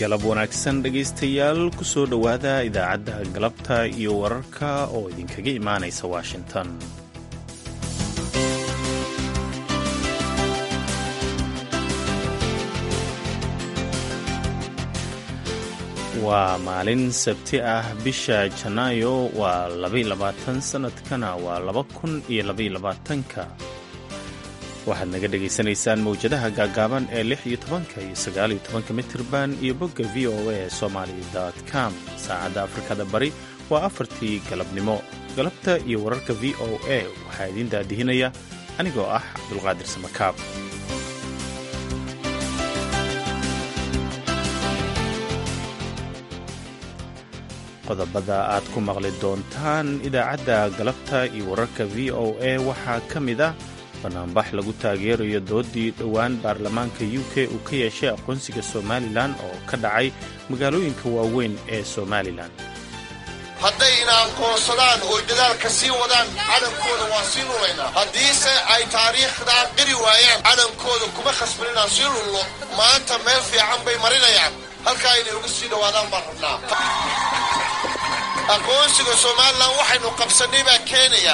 galab wanaagsan dhegaystayaal ku soo dhowaada idaacadda galabta iyo wararka oo idinkaga imaanaysa washington waa maalin sabti ah bisha janaayo waa labaylabaatan sannadkana waa laba kun iyo labayolabaatanka waxaad naga dhagaysanaysaan mawjadaha gaagaaban ee lix iyo tobanka iyo sagaal iyo tobanka mitirban iyo bogga v o a somali com saacadda afrikada bari waa afartii galabnimo galabta iyo wararka v o a waxaa idiin daadihinaya anigoo ah cabdulqaadir samakaab qodobada aad ku maqli doontaan idaacadda galabta iyo wararka v o a waxaa ka mid ah banaanbax lagu taageerayo doodii dhowaan baarlamaanka u k uu ka yeeshay aqoonsiga somalilan oo ka dhacay magaalooyinka waaweyn ee somalilan hadday ina aqoonsadaan oo dadaalka sii wadaan calankooda waa sii lulaynaa haddiise ay taariikhdaa qiri waayaan calankooda kuma khasban inaan sii lullo maanta meel fiican bay marinayaan halkaa inay uga sii dhowaadaan baan rabnaa aqoonsiga somalilan waxaynu qabsannay baa keenaya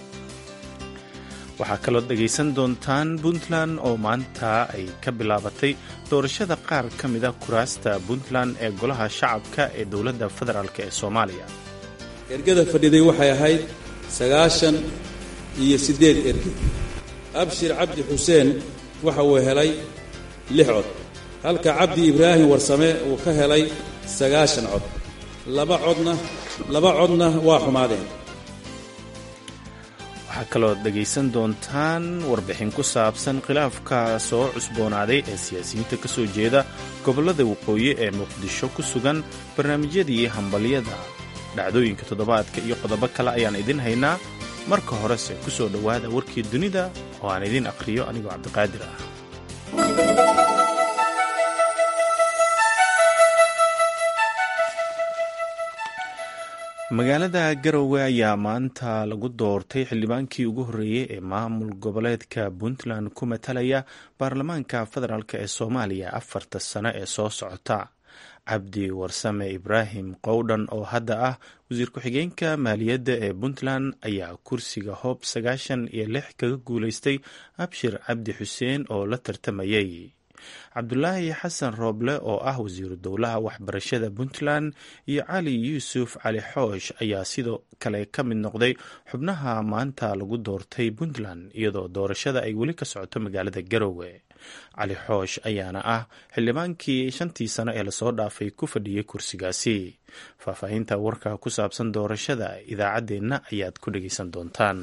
waxaa kaloo dhegaysan doontaan puntland oo maanta ay ka bilaabatay doorashada qaar ka mida kuraasta puntland ee golaha shacabka ee dowladda federaalk ee soomaaliya ergada fadhiday waxay ahayd sagaashan iyo siddeed erge abshir cabdi xuseen waxa uu helay lix cod halka cabdi ibraahim warsame uu ka helay sagaashan cod laba codna laba codna waa xumaadeen waxaa kaloo dhegaysan doontaan warbixin ku saabsan khilaafka soo cusboonaaday ee siyaasiyiinta ka soo jeeda gobollada waqooyi ee muqdisho ku sugan barnaamijyadii hambalyada dhacdooyinka toddobaadka iyo qodobo kale ayaan idin haynaa marka horese ku soo dhowaada warkii dunida oo aan idin akhriyo anigoo cabdiqaadir ah magaalada garowe ayaa maanta lagu doortay xildhibaankii ugu horreeyey ee maamul goboleedka puntland ku matalaya baarlamaanka federaalk ee soomaaliya afarta sano ee soo socota cabdi warsame ibraahim qowdhan oo hadda ah wasiir ku-xigeenka maaliyadda ee puntland ayaa kursiga hoob sagaashan iyo lix kaga guulaystay abshir cabdi xuseen oo la tartamayay cabdulaahi xasan rooble oo ah wasiiru dowlaha waxbarashada puntland iyo cali yuusuf cali xoosh ayaa sidoo kale ka mid noqday xubnaha maanta lagu doortay puntland iyadoo doorashada ay weli ka socoto magaalada garowe cali xoosh ayaana ah xildhibaankii shantii sano ee lasoo dhaafay ku fadhiyey kursigaasi faahfaahinta warka ku saabsan doorashada idaacaddeenna ayaad ku dhegaysan doontaan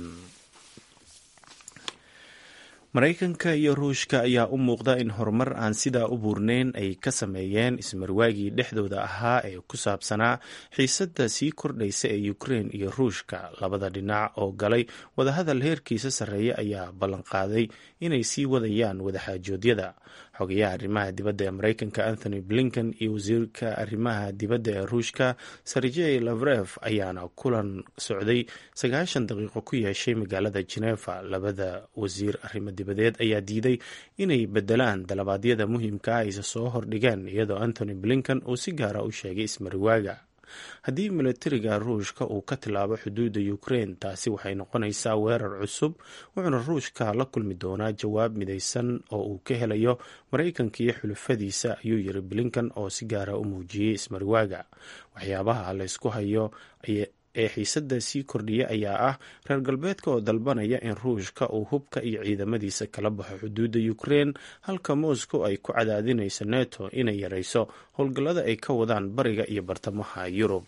maraykanka iyo ruushka ayaa u muuqda in horumar aan sidaa u buurneyn ay ka sameeyeen ismarwaagii dhexdooda ahaa ee ku saabsanaa xiisadda sii kordhaysa ee ukrein iyo ruushka labada dhinac oo galay wadahadal heerkiisa sarreeya ayaa ballanqaaday inay sii wadayaan wadaxaajoodyada xogayaha arrimaha dibadda ee maraykanka anthony blinken iyo wasiirka arrimaha dibadda ee ruushka sergey lavref ayaana kulan socday sagaashan daqiiqo ku yeeshay magaalada genefa labada wasiir arrimo dibadeed ayaa diiday inay bedelaan dalabaadyada muhiimka ah ayse soo hordhigeen iyadoo anthony blinken uu si gaara u sheegay ismariwaaga haddii milatariga ruushka uu ka tilaabo xuduudda ukrein taasi waxay noqonaysaa weerar cusub wuxuuna ruushka la kulmi doonaa jawaab midaysan oo uu ka helayo maraykanka iyo xulufadiisa ayuu yiri blinkan oo si gaara u muujiyey ismariwaaga waxyaabaha laysku hayo ee xiisadda sii kordhiya ayaa ah reer galbeedka oo dalbanaya in ruushka uu hubka iyo ciidamadiisa kala baxo xuduudda ukrein halka moscow ay ku cadaadinayso neto inay yarayso howlgallada ay ka wadaan bariga iyo bartamaha yurub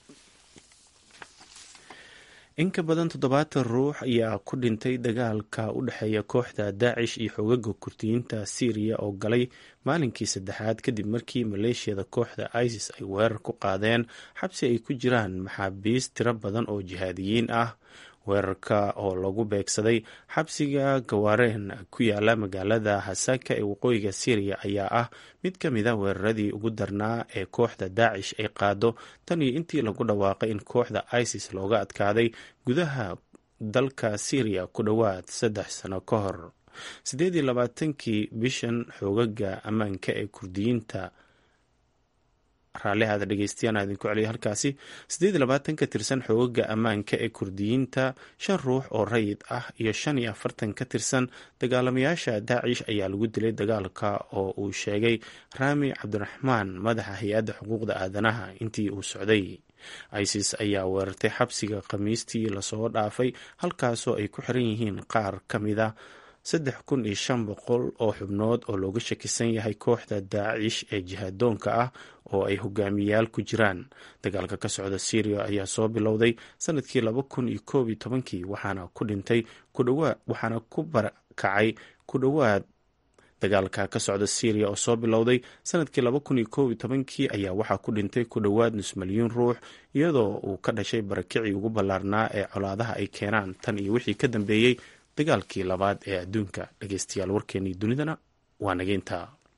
in ka badan toddobaatan ruux ayaa ku dhintay dagaalka u dhexeeya kooxda daacish iyo xoogaga kurdiyiinta syriya oo galay maalinkii saddexaad kadib markii maleeshiyada kooxda isis ay weerar ku qaadeen xabsi ay ku jiraan maxaabiis tiro badan oo jihaadiyiin ah weerarka oo lagu beegsaday xabsiga gawaareen ku yaala magaalada hasaka ee waqooyiga syriya ayaa ah mid ka mid a weeraradii ugu darnaa ee kooxda daacish ay qaado tan iyo intii lagu dhawaaqay in kooxda isis looga adkaaday gudaha dalka syriya ku dhowaad saddex sano ka hor siddeed iyo labaatankii bishan xoogaga ammaanka ee kurdiyiinta raallihaada dhegeystayaana idinku celiya halkaasi siddeed iyo labaatan ka tirsan xoogaga ammaanka ee kurdiyiinta shan ruux oo rayid ah iyo shan iyo afartan ka tirsan dagaalamayaasha daacish ayaa lagu dilay dagaalka oo uu sheegay raami cabdiraxmaan madaxa hay-adda xuquuqda aadanaha intii uu socday isis ayaa weerartay xabsiga khamiistii lasoo dhaafay halkaasoo ay ku xiran yihiin qaar ka mid a saddex kun iyo shan boqol oo xubnood oo looga shakisan yahay kooxda daacish ee jihaadoonka ah oo ay hogaamiyayaal ku jiraan dagaalka ka socda syriya ayaa soo bilowday sanadkii laba kun iyo koob iyo tobankii waxaana ku dhintay waxaana ku barakacay ku dhowaad dagaalka ka socda syriya oo soo bilowday sanadkii laba kun iyo koob iyo tobankii ayaa waxaa ku dhintay ku dhowaad nus milyuun ruux iyadoo uu ka dhashay barakicii ugu ballaarnaa ee colaadaha ay keenaan tan iyo wixii ka dambeeyey dagaalkii labaad ee adduunka dhegeystayaal warkeenii dunidana waa nageynta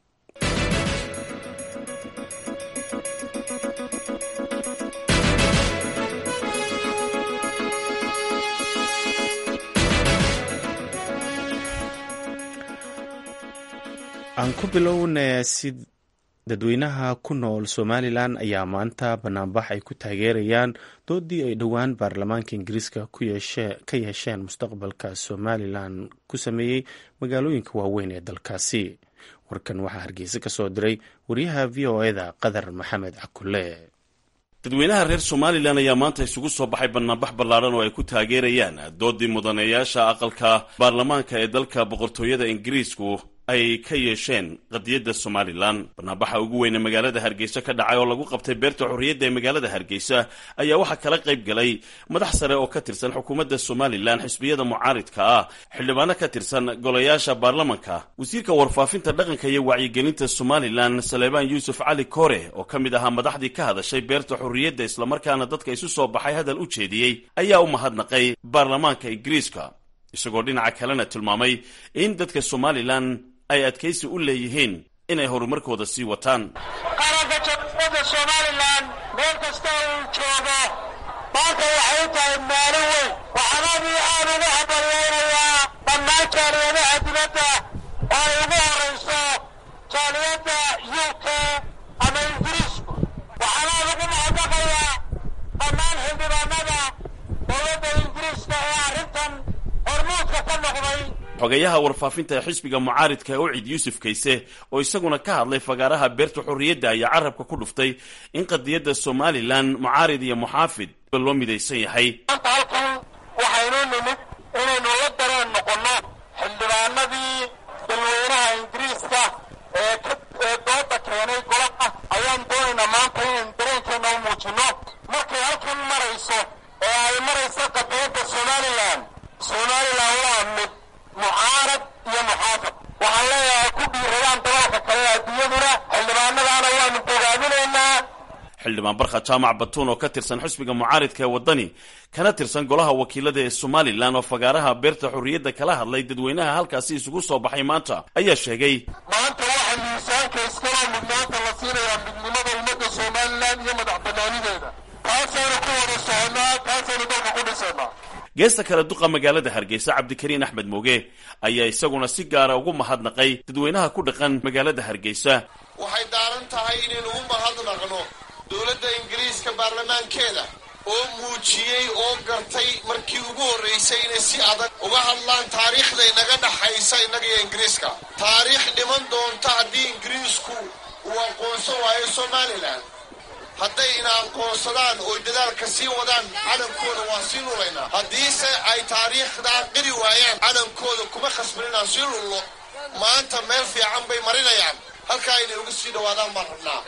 aan ku bilowna si dadweynaha ku nool somalilan ayaa maanta banaanbax ay ku taageerayaan doodii ay dhowaan baarlamaanka ingiriiska ka yeesheen mustaqbalka somalilan ku sameeyey magaalooyinka waaweyn ee dalkaasi warkan waxaa hargeysa ka soo diray wariyaha v o eda qadar maxamed cakule dadweynaha reer somalilan ayaa maanta isugu soo baxay banaanbax ballaaran oo ay ku taageerayaan doodii mudaneeyaasha aqalka baarlamaanka ee dalka boqortooyada ingiriisku ay ka yeesheen qadiyadda somalilan banaanbaxa ugu weyne magaalada hargeysa ka dhacay oo lagu qabtay beerta xorriyadda ee magaalada hargeysa ayaa waxaa kala qayb galay madax sare oo ka tirsan xukuumadda somalilan xisbiyada mucaaridka ah xildhibaano ka tirsan golayaasha baarlamanka wasiirka warfaafinta dhaqanka iyo wacyigelinta somalilan saleebaan yuusuf cali kore oo ka mid ahaa madaxdii ka hadashay beerta xorriyadda islamarkaana dadka isu soo baxay hadal u jeediyey ayaa u mahadnaqay baarlamaanka ingiriiska isagoo dhinaca kalena tilmaamay in dadka somalilan ay adkaysi u leeyihiin inay horumarkooda sii wataan qaranka jamhuuriyadda somalilan meel kasta uu joogo maanta waxay u tahay maalin weyn waxaan aad iyo aad ugu habaryaynayaa dhammaan jaaliyadaha dibadda oo ay ugu horayso jaaliyadda u k ama ingiriisku waxaan aad ugu mahadnaqayaa dhammaan xildhibaanada dowladda ingiriiska ee arrintan hormuudka ka noqday xogeyaha warfaafinta ee xisbiga mucaaridka ee ucid yuusuf kayse oo isaguna ka hadlay fagaaraha beerta xorriyadda ayaa carabka ku dhuftay in qadiyadda somalilan mucaarid iyo muxaafid loo midaysan yahay maanta halkan waxaynu nimid inaynu la dareen noqonno xildhibaanadii dalweynaha ingiriiska ee ee dooda keenay golaha ayaan doonaynaa maanta inaynu dareenkeena u muujinno markay halkan marayso ee ay marayso qadiyadda somalilan somalilan waa mid mucaarad iyo muxaafad waxaan leeyahay ku dhiiradaan dalalka kale adduunyaduna xildhibaanadaana waanu bogaaminaynaa xildhibaan barkha jaamac batuun oo ka tirsan xisbiga mucaaridka ee waddani kana tirsan golaha wakiilada ee somalilan oo fagaaraha beerta xorriyadda kala hadlay dadweynaha halkaasi isugu soo baxay maanta ayaa sheegay maanta waxaa miisaanka iskaloo mudnaanta la siinayaa midnimada ummadda somalilan iyo madax banaanideeda taasaynu ku wada soconaa taasaynu dalka ku dhisaynaa geesta kale duqa magaalada hargeysa cabdikariin axmed mooge ayaa isaguna si gaara ugu mahadnaqay dadweynaha ku dhaqan magaalada hargeysa waxay daaran tahay inaynu u mahadnaqno dowladda ingiriiska baarlamaankeeda oo muujiyey oo gartay markii ugu horraysay inay si adag uga hadlaan taariikhda inaga dhaxaysa innaga iyo ingiriiska taariikh dhiman doonta haddii ingiriisku uu aqoonsan waayo somalilan hadday ina aqoonsadaan oo dadaalka sii wadaan calankooda waan sii lulaynaa haddiise ay taariikhdaa qiri waayaan calankooda kuma khasban inaan sii lullo maanta meel fiican bay marinayaan halkaa inay uga sii dhawaadaan baan rabnaa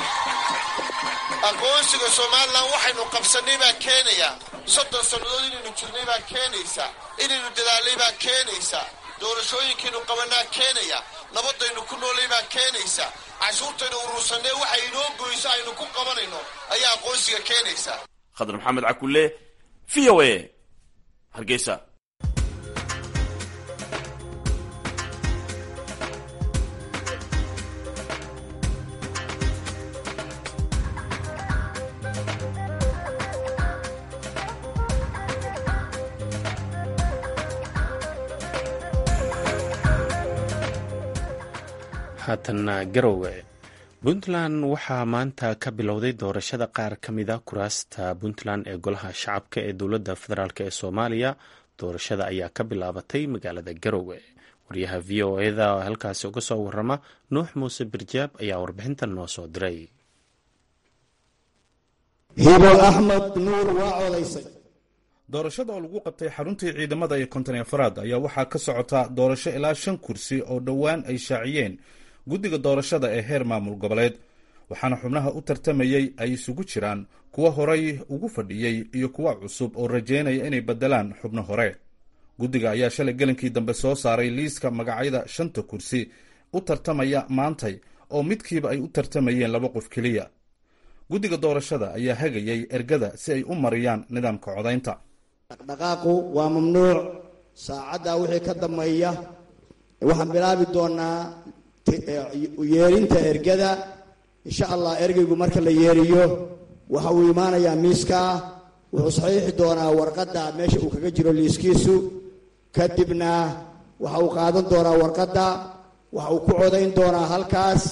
aqoonsiga somalilan waxaynu qabsannay baa keenaya soddon sannadood inaynu jirnay baa keenaysa inaynu dadaalnay baa keenaysa doorashooyinkaynu qabanaa keenaya nabadaynu ku noolay baa keenaysa cashuurtaynu urursannee waxay inoo goyso aynu ku qabanayno ayaa aqoonsiga keenaysa khadar maxamed cakulle v o a hargeysa haatanna garowe puntland waxaa maanta ka bilowday doorashada qaar ka mida kuraasta puntland ee golaha shacabka ee dowladda federaalk ee soomaaliya doorashada ayaa ka bilaabatay magaalada garowe wariyaha v o eda oo halkaasi uga soo warama nuux muuse birjaab ayaa warbixintan noo soo diray hibo axmed nuur waa codaysay doorashada oo lagu qabtay xaruntii ciidamada iyo konton afaraad ayaa waxaa ka socota doorasho ilaa shan kursi oo dhowaan ay shaaciyeen guddiga doorashada ee heer maamul goboleed waxaana xubnaha u tartamayey ay isugu jiraan kuwa horay ugu fadhiyey iyo kuwa cusub oo rajeynaya inay beddelaan xubno hore guddiga ayaa shalay gelinkii dambe soo saaray liiska magacyada shanta kursi u tartamaya maantay oo midkiiba ay u tartamayeen laba qof keliya guddiga doorashada ayaa hagayay ergada si ay u mariyaan nidaamka codaynta dhaqdhaqaaqu waa mamnuuc saacaddaa wixii ka dambeeya waxaan bilaabi doonaa yeerinta ergada insha allah ergeygu marka la yeeriyo waxa uu imaanayaa miiskaa wuxuu saxiixi doonaa warqadda meesha uu kaga jiro liiskiisu kadibna waxa uu qaadan doonaa warqadda waxa uu ku codayn doonaa halkaas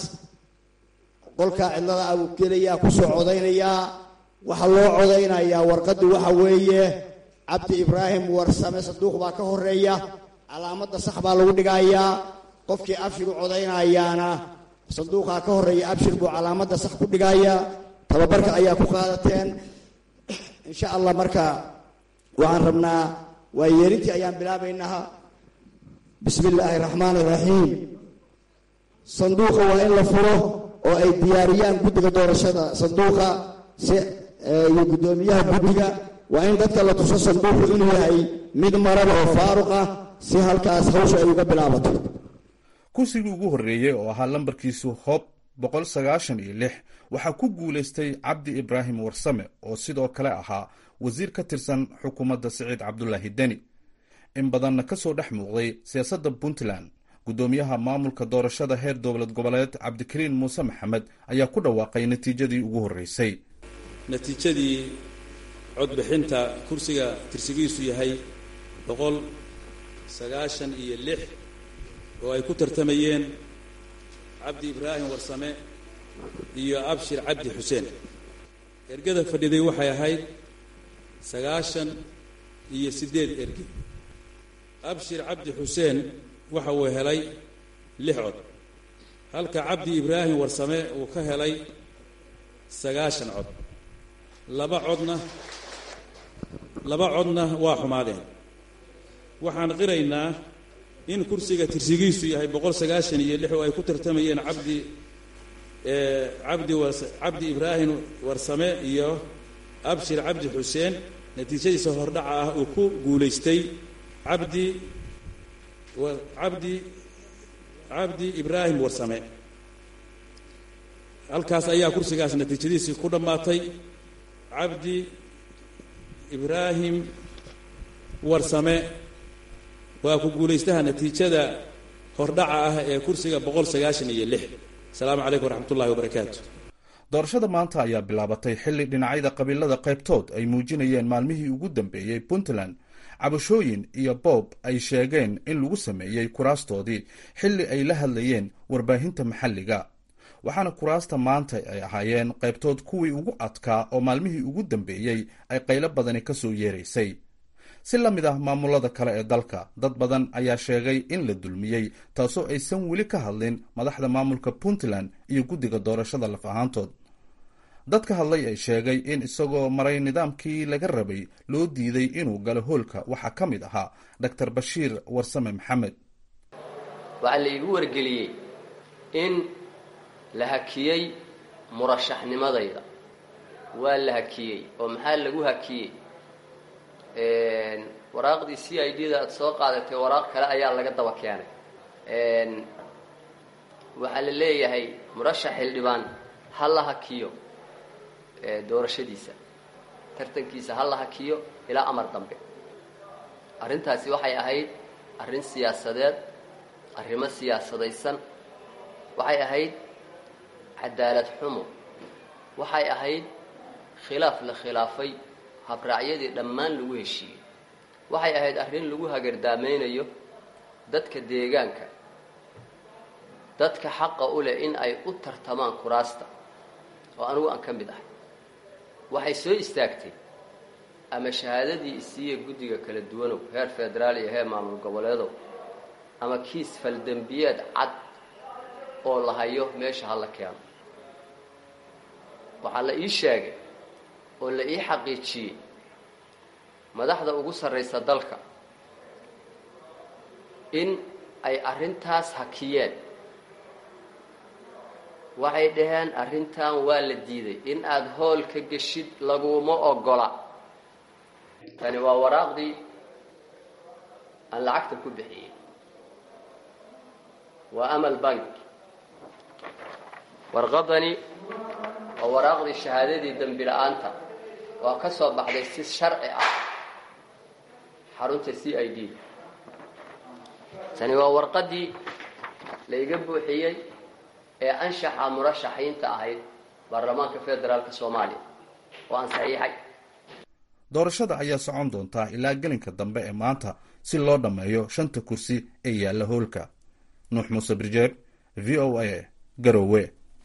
qolkaa cidlada abuu gelayaa kusoo codaynayaa waxaa loo codaynayaa warqaddu waxa weeye cabdi ibraahim warsame sanduuq baa ka horeeya calaamadda sax baa lagu dhigayaa qofkii abshir u codaynayaana sanduuqaa ka horeeya abshir buu calaamadda sax ku dhigaya tababarka ayaa ku qaadateen insha allah marka waxaan rabnaa waa yeerintii ayaan bilaabaynaa bismi illaahi raxmaan iraxiim sanduuqa waa in la furo oo ay diyaariyaan guddiga doorashada sanduuqa si iyo guddoomiyaha guddiga waa in dadka la tuso sanduuqu inuu yahay mid maran oo faaruq ah si halkaas hawsha ay uga bilaabato kursigii ugu horreeyey oo ahaa lambarkiisu hob boqol sagaashan iyo lix waxaa ku guulaystay cabdi ibraahim warsame oo sidoo kale ahaa wasiir ka tirsan xukuumadda siciid cabdulaahi deni in badanna ka soo dhex muuqday siyaasadda puntland guddoomiyaha maamulka doorashada heer dowlad goboleed cabdikariin muuse maxamed ayaa ku dhawaaqay natiijadii ugu horreysay natiijadii codbixinta kursiga tirsigiisu yahay boqol sagaashan iyo lix oo ay ku tartamayeen cabdi ibraahim warsame iyo abshir cabdi xuseen ergada fadhiday waxay ahayd sagaashan iyo siddeed erge abshir cabdi xuseen waxa uu helay lix cod halka cabdi ibraahim warsame uu ka helay sagaashan cod laba codna laba codna waa xumaadeen waxaan qiraynaa in kursiga tirsigiisu yahay boqol sagaashan iyo lix oo ay ku tartamayeen cabdi cabdi wars cabdi ibraahim warsame iyo abshir cabdi xuseen natiijadiisa hordhaca ah uu ku guulaystay cabdi cabdi cabdi ibraahim warsame halkaas ayaa kursigaas natiijadiisii ku dhammaatay cabdi ibraahim warsame waa ku guulaystaha natiijada hordhaca ah ee kursiga boqol sagaashan iyo lix asalaamu calaykum waraxmat ullahi wabarakaatu doorashada maanta ayaa bilaabatay xilli dhinacyada qabiilada qaybtood ay muujinayeen maalmihii ugu dambeeyey puntland cabashooyin iyo boob ay sheegeen in lagu sameeyey kuraastoodii xilli ay la hadlayeen warbaahinta maxalliga waxaana kuraasta maanta ay ahaayeen qaybtood kuwii ugu adkaa oo maalmihii ugu dambeeyey ay qaylo badani ka soo yeeraysay si la mid ah maamulada kale ee dalka dad badan ayaa sheegay in la dulmiyey taasoo aysan weli ka hadlin madaxda maamulka puntland iyo guddiga doorashada laf ahaantood dad ka hadlay ay sheegay in isagoo maray nidaamkii laga rabay loo diiday inuu galo hoolka waxaa ka mid ahaa doctor bashiir warsame maxamed waxaa la iigu wargeliyey in la hakiyey murashaxnimadayda waa la hakiyey oo maxaa lagu hakiyey waraaqdii c i d da aada soo qaadatay waraaq kale ayaa laga daba keenay waxaa la leeyahay murashax xildhibaan ha la hakiyo doorashadiisa tartankiisa ha la hakiyo ilaa amar dambe arrintaasi waxay ahayd arrin siyaasadeed arrimo siyaasadaysan waxay ahayd cadaalad xumo waxay ahayd khilaaf la khilaafay habraacyadii dhammaan lagu heshiiyey waxay ahayd arrin lagu hagardaamaynayo dadka deegaanka dadka xaqa u leh in ay u tartamaan kuraasta oo anigu aan ka mid ahay waxay soo istaagtay ama shahaadadii isiiya guddiga kala duwanow heer federaal iyo heer maamul goboleedow ama kiis faldembiyeed cad oo la hayo meesha hala keeno waxaa la ii sheegay oo la ii xaqiijiyey madaxda ugu sarraysa dalka in ay arrintaas hakiyeen waxay dhaheen arrintan waa la diiday in aada hool ka geshid laguma ogola tani waa waraaqdii aan lacagta ku bixiyey waa amal bank warqadani waa waraaqdii shahaadadii dembi la-aanta waa ka soo baxday si sharci ah xarunta c i d tani waa warqadii layga buuxiyey ee anshaxa murashaxiinta ahayd baarlamaanka federaalka soomaaliya oo aan saxiixay doorashada ayaa socon doontaa ilaa gelinka dambe ee maanta si loo dhammeeyo shanta kursi ee yaalla hoolka nuux muuse birjeer v o a garowe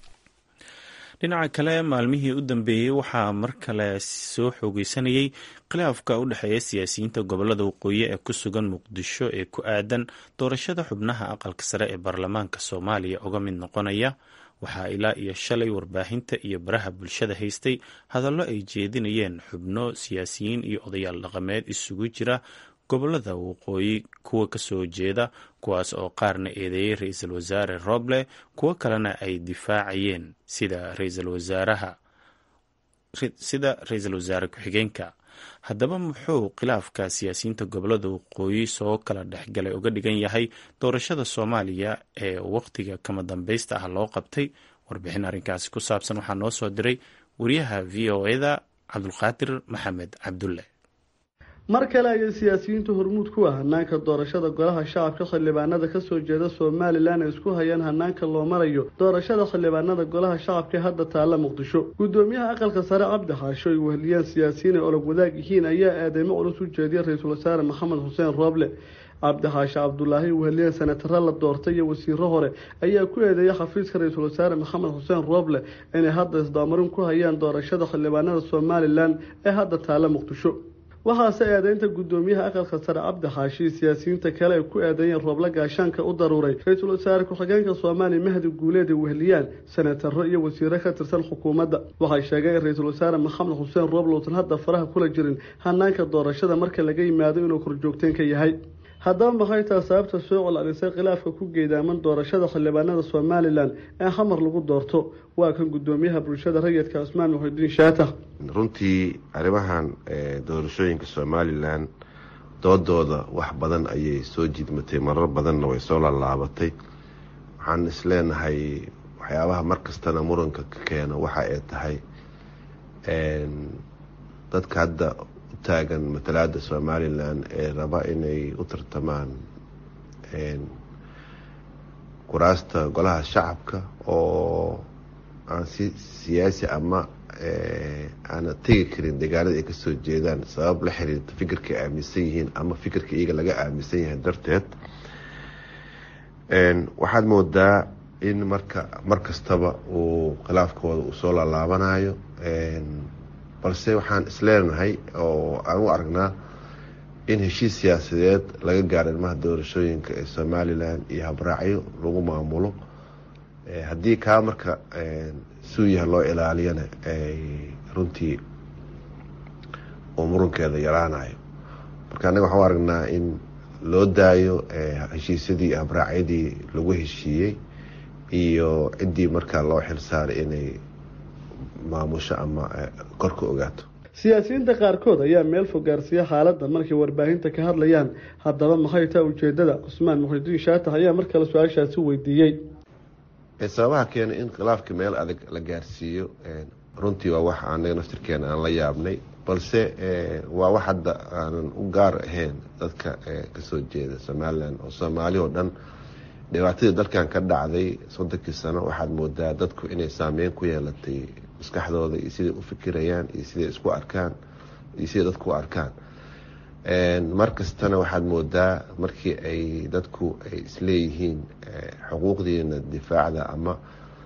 dhinaca kale maalmihii u dambeeyey waxaa mar kale soo xoogeysanayay khilaafka u dhexeeya siyaasiyiinta gobolada waqooyi ee ku sugan muqdisho ee ku aadan doorashada xubnaha aqalka sare ee baarlamaanka soomaaliya uga mid noqonaya waxaa ilaa iyo shalay warbaahinta iyo baraha bulshada haystay hadallo ay jeedinayeen xubno siyaasiyiin iyo odayaal dhaqameed isugu jira gobolada waqooyi kuwa kasoo jeeda kuwaas oo qaarna eedeeyey ra-iisul wasaare roble kuwo kalena ay difaacayeen sida ra-iisul wasaaraha sida ra-iisul wasaare ku-xigeenka haddaba muxuu khilaafka siyaasiyiinta gobolada waqooyi soo kala dhexgalay uga dhigan yahay doorashada soomaaliya ee wakhtiga kama dambaysta ah loo qabtay warbixin arrinkaasi ku saabsan waxaa noo soo diray wariyaha v o eda cabdulqaadir maxamed cabdulle mar kale ayay siyaasiyiintu hormuud ku ah hanaanka doorashada golaha shacabka xildhibaanada kasoo jeeda somalilan ay isku hayaan hanaanka loo marayo doorashada xildhibaanada golaha shacabka ee hadda taalla muqdisho gudoomiyaha aqalka sare cabdi xaasho ay weheliyaan siyaasiyiin ay olog wadaag yihiin ayaa eedeymo culus u jeediya ra-iisul wasaare maxamed xuseen rooble cabdi xaashe cabdulaahi weheliyeen senataro la doortay iyo wasiiro hore ayaa ku eedeeyay xafiiska ra-iisul wasaare maxamed xuseen rooble inay hadda isdaamarin ku hayaan doorashada xildhibaanada somalilan ee hadda taalla muqdisho waxaase eedeynta gudoomiyaha aqalka sare cabdi xaashi siyaasiyiinta kale ay ku eedeeyeen rooble gaashaanka u daruuray ra-iisul wasaare ku-xigeenka soomaaliya mahdi guuleed ay weheliyaan senataro iyo wasiiro ka tirsan xukuumadda waxay sheegeen in ra-iisul wasaare maxamed xuseen rooble uusan hadda faraha kula jirin hanaanka doorashada marka laga yimaado inuu korjoogteen ka yahay haddaba maxay taha sababta soo col-alisay khilaafka ku geedaaman doorashada xildhibaanada somalilan ee xamar lagu doorto waa kan gudoomiyaha bulshada rayidka cusmaan muxidiin shaatax runtii arrimahan doorashooyinka somalilan doodooda wax badan ayay soo jidmatay marar badanna way soo laalaabatay waxaan isleenahay waxyaabaha markastana muranka ka keeno waxa ay tahay dadka hadda taagan matalaada somalilan ee raba inay u tartamaan kuraasta golaha shacabka oo aan si siyaasi ama aana tegi karin deegaanada ay kasoo jeedaan sabab la xiriirta fikirka ay aaminsan yihiin ama fikirka iyaga laga aaminsan yahay darteed waxaad moodaa in marka mar kastaba uu khilaafkooda uu soo laalaabanayo balse waxaan isleenahay oo aan u aragnaa in heshiis siyaasadeed laga gaaro ilmaha doorashooyinka ee somalilan iyo habraacyo lagu maamulo haddii kaa marka suu yaha loo ilaaliyana runtii uu murankeeda yaraanayo marka annaga waxaan u aragnaa in loo daayo heshiisyadii iyo habraacyadii lagu heshiiyey iyo ciddii markaa loo xilsaaray inay maamusho ama kor ka ogaato siyaasiyiinta qaarkood ayaa meel fog gaarsiiya xaaladda markay warbaahinta ka hadlayaan haddaba maxay taa ujeedada cusmaan muxidiin shaatax ayaa mar kale su-aashaasi weydiiyey sababaha keenay in khilaafka meel adag la gaarsiiyo runtii waa wax anaga naftirkeena aan la yaabnay balse waa wax hadda aanan u gaar ahayn dadka kasoo jeeda somalilan oo soomaali oo dhan dhibaatadii dalkan ka dhacday soddonkii sano waxaad moodaa dadku inay saameyn ku yeelatay maskaxdooda iyo siday u fikirayaan iyo siday isku arkaan iyo siday dadku u arkaan mar kastana waxaad moodaa markii ay dadku ay isleeyihiin xuquuqdiina difaacda ama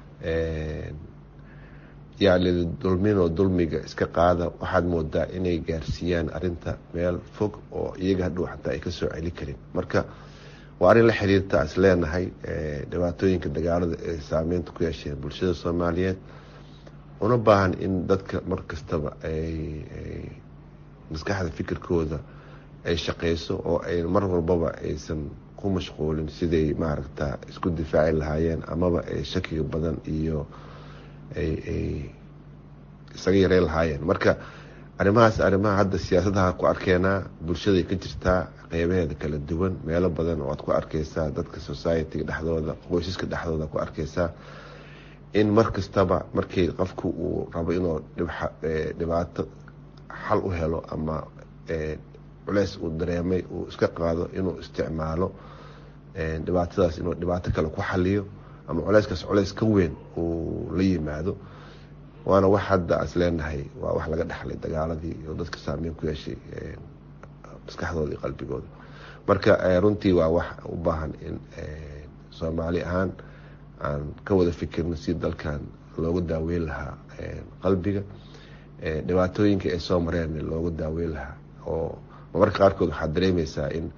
yaalida dulminoo dulmiga iska qaada waxaad moodaa inay gaarsiiyaan arinta meel fog oo iyaga hadhow xataa ay kasoo celi karin marka waa arrin la xiriirta is leenahay dhibaatooyinka dagaalada ee saameynta ku yeesheen bulshada soomaaliyeed una baahan in dadka mar kastaba ay maskaxda fikirkooda ay shaqeyso oo ay mar walbaba aysan ku mashquulin siday maaragta isku difaaci lahaayeen amaba ay shakiga badan iyo ay isaga yareyn lahaayeen marka arrimahaas arrimaha hadda siyaasadaha ku arkeenaa bulshaday ka jirtaa qeybaheeda kala duwan meelo badan oo aad ku arkeysaa dadka societyga dhexdooda qoysaska dhexdooda ku arkeysaa in mar kastaba markii qofku uu rabo inuu dhibaato xal u helo ama culeys uu dareemay uu iska qaado inuu isticmaalo dhibaatadaas inuu dhibaato kale ku xaliyo ama culeyskaas culeys ka weyn uu la yimaado waana wax hadda is leenahay waa wax laga dhexlay dagaaladii oo dadka saameyn ku yeeshay maskaxdooda iyo qalbigooda marka runtii waa wax u baahan in soomaali ahaan aan ka wada fikirno si dalkan loogu daaweyn lahaa qalbiga dhibaatooyinka ay soo mareen loogu daaweyn lahaa oo marmarka qaarkood waxaad dareemeysaa in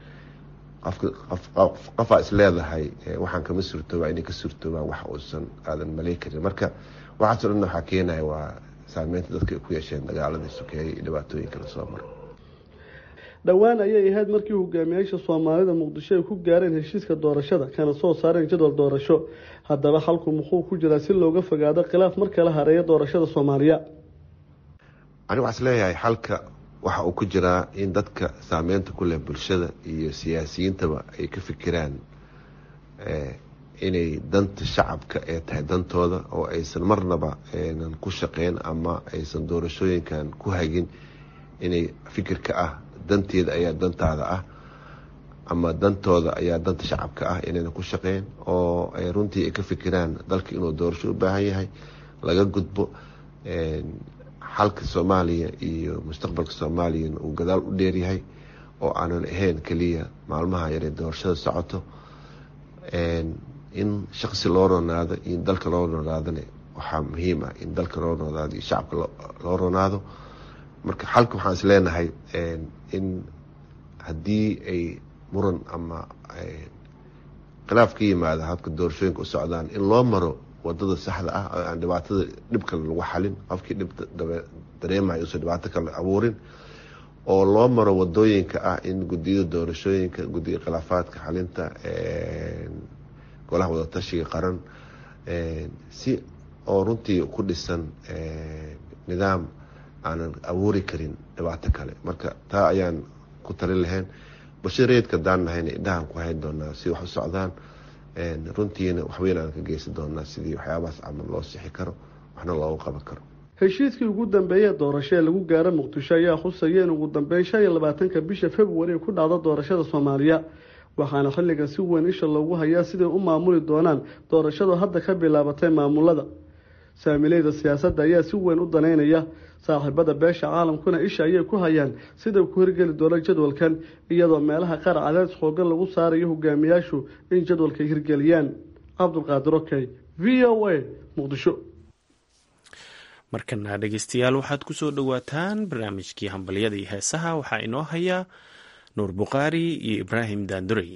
qofaa is leedahay waxaan kama suurtoobaa inay ka suurtoobaan wax uusan aadan maley karin marka waxaaso dhan waxaa keenaya waa saameynta dadka ay ku yeesheen dagaaladii sokeeyey iyo dhibaatooyinka lasoo maro dhowaan ayay ahayd markii hogaamiyaasha soomaalida muqdisho ay ku gaareen heshiiska doorashada kana soo saareen jadwal doorasho haddaba halku muxuu ku jiraa si looga fogaado khilaaf mar kale hareeya doorashada soomaaliya ani waxaa is leeyahay xalka waxa uu ku jiraa in dadka saameynta ku leh bulshada iyo siyaasiyiintaba ay ka fikiraan inay danta shacabka ee tahay dantooda oo aysan marnaba nan ku shaqeyn ama aysan doorashooyinkan ku hagin inay fikirka ah danteeda ayaa dantaada ah ama dantooda ayaa danta shacabka ah inayna ku shaqeyn oo ay runtii ay ka fikiraan dalka inuu doorasho u baahan yahay laga gudbo xalka soomaaliya iyo mustaqbalka soomaaliyana uu gadaal u dheeryahay oo aanan ahayn keliya maalmaha yaree doorashada socoto in shaqsi loo ronaado iyo dalka loo ronaadona waxaa muhiim ah in dalka loo ronaado iyo shacabka loo ronaado marka xalka waxaan is leenahay in haddii ay muran ama khilaaf ka yimaada habka doorashooyinka u socdaan in loo maro wadada saxda ah oo aan dhibaatada dhib kale lagu xalin qofkii dhib dareemayo usan dhibaato kale abuurin oo loo maro wadooyinka ah in gudiyada doorashooyinka gudiga khilaafaadka xalinta golaha wadatashiga qaran si oo runtii ku dhisan nidaam aanan abuuri karin dhibaato kale marka taa ayaan ku talin lahayn bulshada reedka daan nahayna indhahaan ku hayn doonaa si wax u socdaan runtiina waxweyn aan ka geysan doonaa sidii waxyaabahaas camal loo sixi karo waxna loogu qaban karo heshiiskii ugu dambeeyee doorasho ee lagu gaaro muqdisho ayaa khusaya in ugu dambeyn shan iyo labaatanka bisha februari ay ku dhacdo doorashada soomaaliya waxaana xilligan si weyn isha loogu hayaa siday u maamuli doonaan doorashadu hadda ka bilaabatay maamulada saamileyda siyaasadda ayaa si weyn u daneynaya saaxiibada beesha caalamkuna isha ayay ku hayaan siday ku hirgeli doono jadwalkan iyadoo meelaha qaar cadaadis xoogan lagu saarayo hogaamiyaashu in jadwalka hirgeliyaan cabdulqaadir okey v o a muqdisho markana dhegeystayaal waxaad ku soo dhowaataan barnaamijkii hambalyada iyo heesaha waxaa inoo haya nuur bukhaari iyo ibraahim daandurey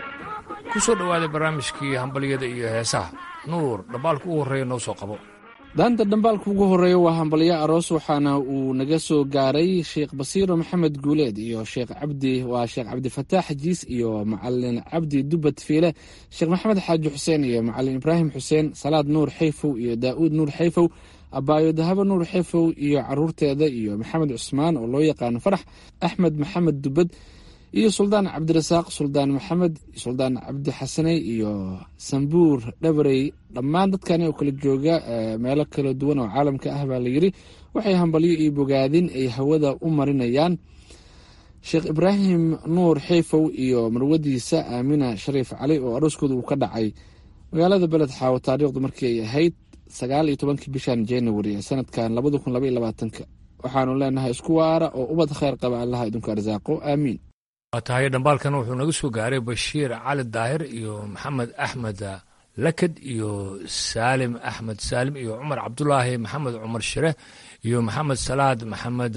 kusoo dhawaaday barnaamijkii hambalyada iyo heesaha nuur dhambaalka ugu horreeya noo soo qabo daanta dhambaalka ugu horeeya waa hambalyo aroos waxaana uu naga soo gaaray sheekh basiiro maxamed guuleed iyo sheekh cabdi waa sheekh cabdifataax jiis iyo macalin cabdi dubad fiile sheekh maxamed xaaji xuseen iyo macalin ibraahim xuseen salaad nuur xayfow iyo daa'uud nuur xayfow abaayo dahabo nuur xayfow iyo caruurteeda iyo maxamed cusmaan oo loo yaqaano farax axmed maxamed dubad iyo suldaan cabdirasaaq suldaan maxamed suldaan cabdi xasaney iyo sambuur dhabarey dhammaan dadkani oo kala jooga meelo kala duwan oo caalamka ah baa layidhi waxay hambalyo iyo bogaadin ay hawada u marinayaan sheekh ibraahim nuur xeyfow iyo marwadiisa aamina shariif cali oo arooskooda uu ka dhacay magaalada beled xaawo taariikhdu markii ay ahayd sagaal iyo tobankii bishan january ee sanadkan labada kun laba iyo labaatanka waxaanu leenahay isku waara oo ubad kheyr qaba allaha idinku arsaaqo aamiin waa tahay dhambaalkan wuxuu naga soo gaaray bashiir cali daahir iyo maxamed axmed lakad iyo saalim axmed saalim iyo cumar cabdulaahi maxamed cumar shire iyo maxamed salaad maxamed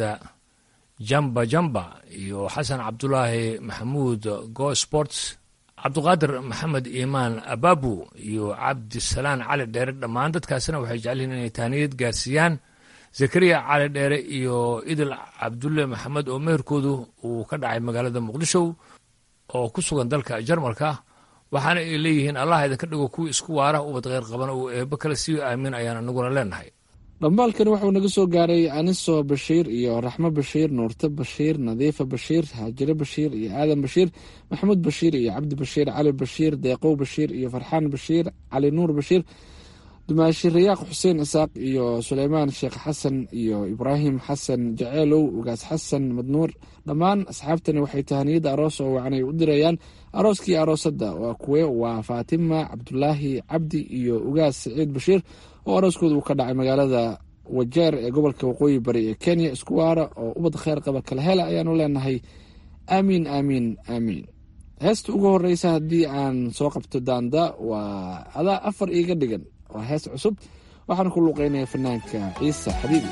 jamba jamba iyo xasan cabdulaahi maxamuud go sports cabduqaadir maxamed iimaan ababu iyo cabdisalaan cali dheere dhammaan dadkaasina waxay jecelyihiin inay taaniyad gaarsiiyaan zakariya cali dheere iyo idil cabdulle maxamed oo meherkoodu uu ka dhacay magaalada muqdisho oo ku sugan dalka jarmalka waxaana ay leeyihiin allah idinka dhigo kuwii isku waara ubad kheyr qabana uu eebbo kale sii aamin ayaan anaguna leenahay dhambaalkani wuxuu naga soo gaaray aniso bashiir iyo raxmo bashiir nuurte bashiir nadiifa bashiir haajire bashiir iyo aadan bashiir maxamuud bashiir iyo cabdi bashiir cali bashiir deeqow bashiir iyo farxaan bashiir cali nuur bashiir dumaashi rayaaq xuseen isaaq iyo suleymaan sheekh xasan iyo ibraahim xasan jaceelow ugaas xasan madnuur dhammaan asxaabtani waxay tahaniyadda aroos oo wacanay u dirayaan arooskii aroosadda waa kuwe waa faatima cabdulaahi cabdi iyo ugaas saciid bashiir oo arooskooda uu ka dhacay magaalada wajeer ee gobolka waqooyi bari ee kenya isku waara oo ubad kheyr qaba kala hela ayaanu leenahay aamiin aamiin aamiin heesta ugu horeysa haddii aan soo qabto daanda waa adaa afar iiga dhigan waa hees cusub waxaan ku luuqeynaya fanaanka ciise xabiibi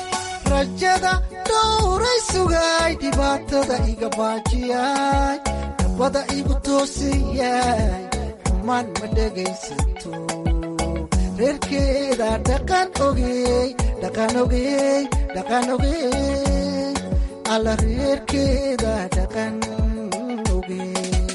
rajada dhowray sugay dhibaatada iga baajiyay dabada igu toosiyay xumaan ma dhegaysato reerkeeda dhaqan ogey dhaqan ogey dhaqan ogey alla reerkeeda dhaqan ogey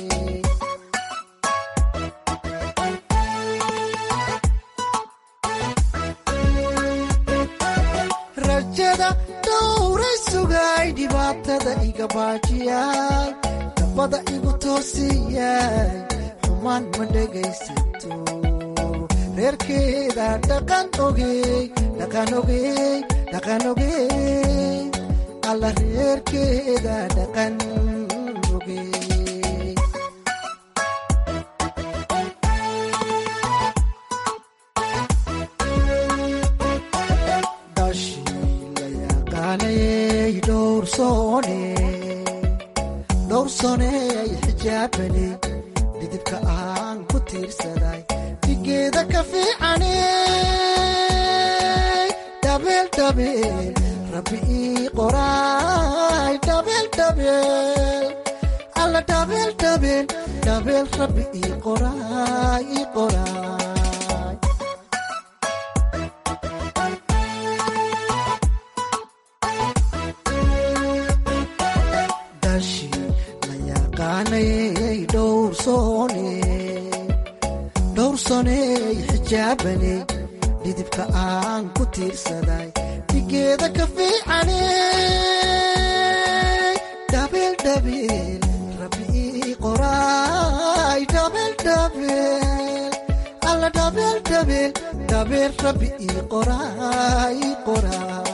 rajada dhowray sugay dhibaatada iga baajiyay dabada igu toosiyay xumaan ma dhegaysato reerkeeda dhaqan ogey dhaqan ogey dhaqan ogey alla reerkeeda dhaqan ogey dhowrsooney xijaabane dhidibka aan ku tiirsaday dhigeeda ka fiicane dhabeeldhabeel rabbi ii qoraay dhabeeldhabeel alla dhabeeldhabeel dhabeel rabbi ii qoraay ii qoraay dhowrsooney xijaabane dhidibka aan ku tiirsaday dhigeeda ka fiicane dhabeeldhabeel rabbi ii qoraay dhabeeldhabeel alla dhabeeldhabeel dhabeel rabbi ii qoraay ii qoraay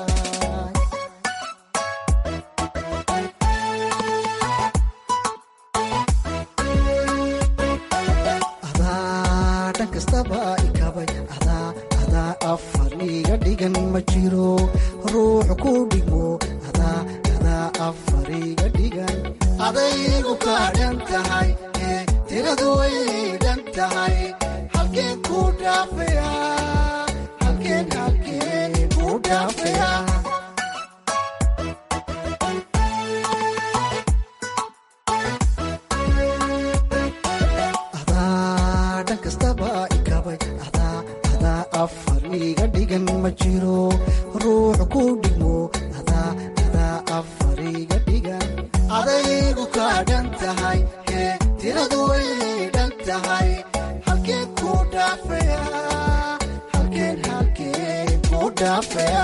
adaa afar iga dhigan ma jiro ruux ku dhigmo adaa afar iga dhigan adaygu kaa dhan tahay ee tiradu way dhan tahay halkeen ku dhaafaya halkeen halkeen ku dhaafaya adaa dhan kastaba ikabay afar iga dhigan ma dhan tahay hee tiradu way dhan tahay halkeen ku dhaafaya halkeen halkeen ku dhaafaya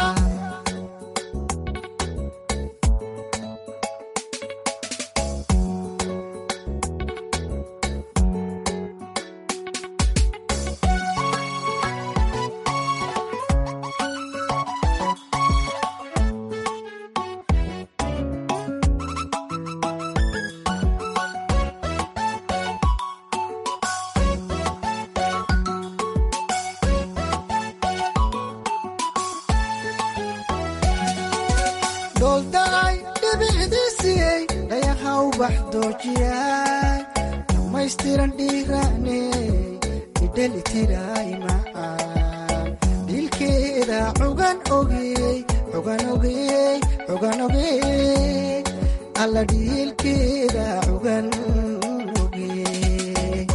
dhooldaay dhibicdiisiyey dhayahaw baxdoojiyay dhammaystiran dhiiraane idhelitiray macaan dhiilkeeda cugan ogey cugan ogey cugan ogey alla dhiilkeeda cugan ogey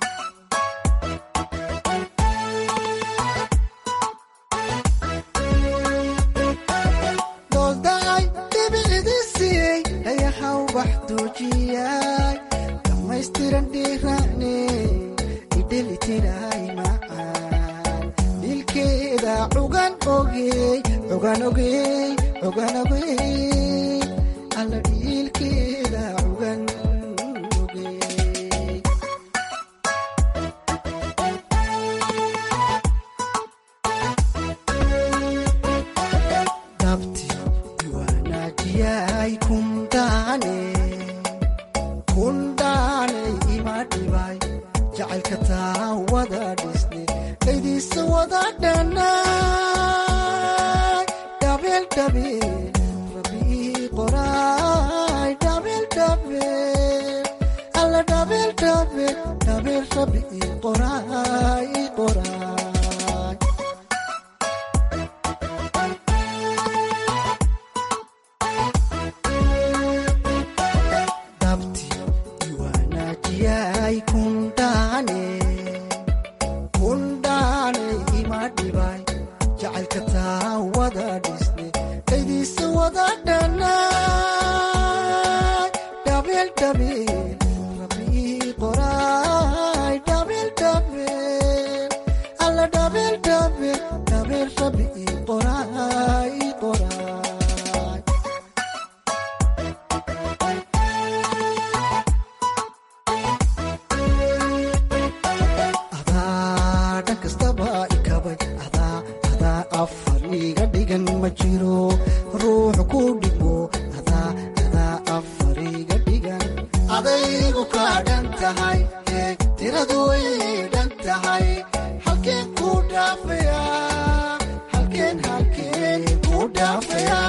dhooldaay dhibicdiisiyey dhayahaw baxdoojiyay dhammaystiran dhiiraane idhelitiray macaan dhiilkeeda cugan ogey cugan ogey cugan ogey alla dhiilkeeda cugan ogey dabti iwaanajiyay kundaane kundaane ima dhibay jacaylka taa wada dhisne dhaydiisa wada dhanay dhabeel dhabeel rabii qoraay dhabeel dhabeel alla dhabeel dhabeel dhabeel rabii qoraay qoraay dabti iwaanajiyay kundaane kundaane ima dhibay jacaylka taa wada dhisne dhaydiisa wada dhanay dhabeel dhabeel rabii qoraay dhabeel dhabeel alla dhabeel dhabeel dhabeel rabii qoraay qoraay adaa dhan kastaba ikabay adaa adaa afar iga dhigan ma jiro ruux ku dhigmo adaa adaa afar iga dhigan adaygu kaa dhan tahay hee tiradu way dhan tahay halkeen ku dhaafaya halkeen halkeen ku dhaafaya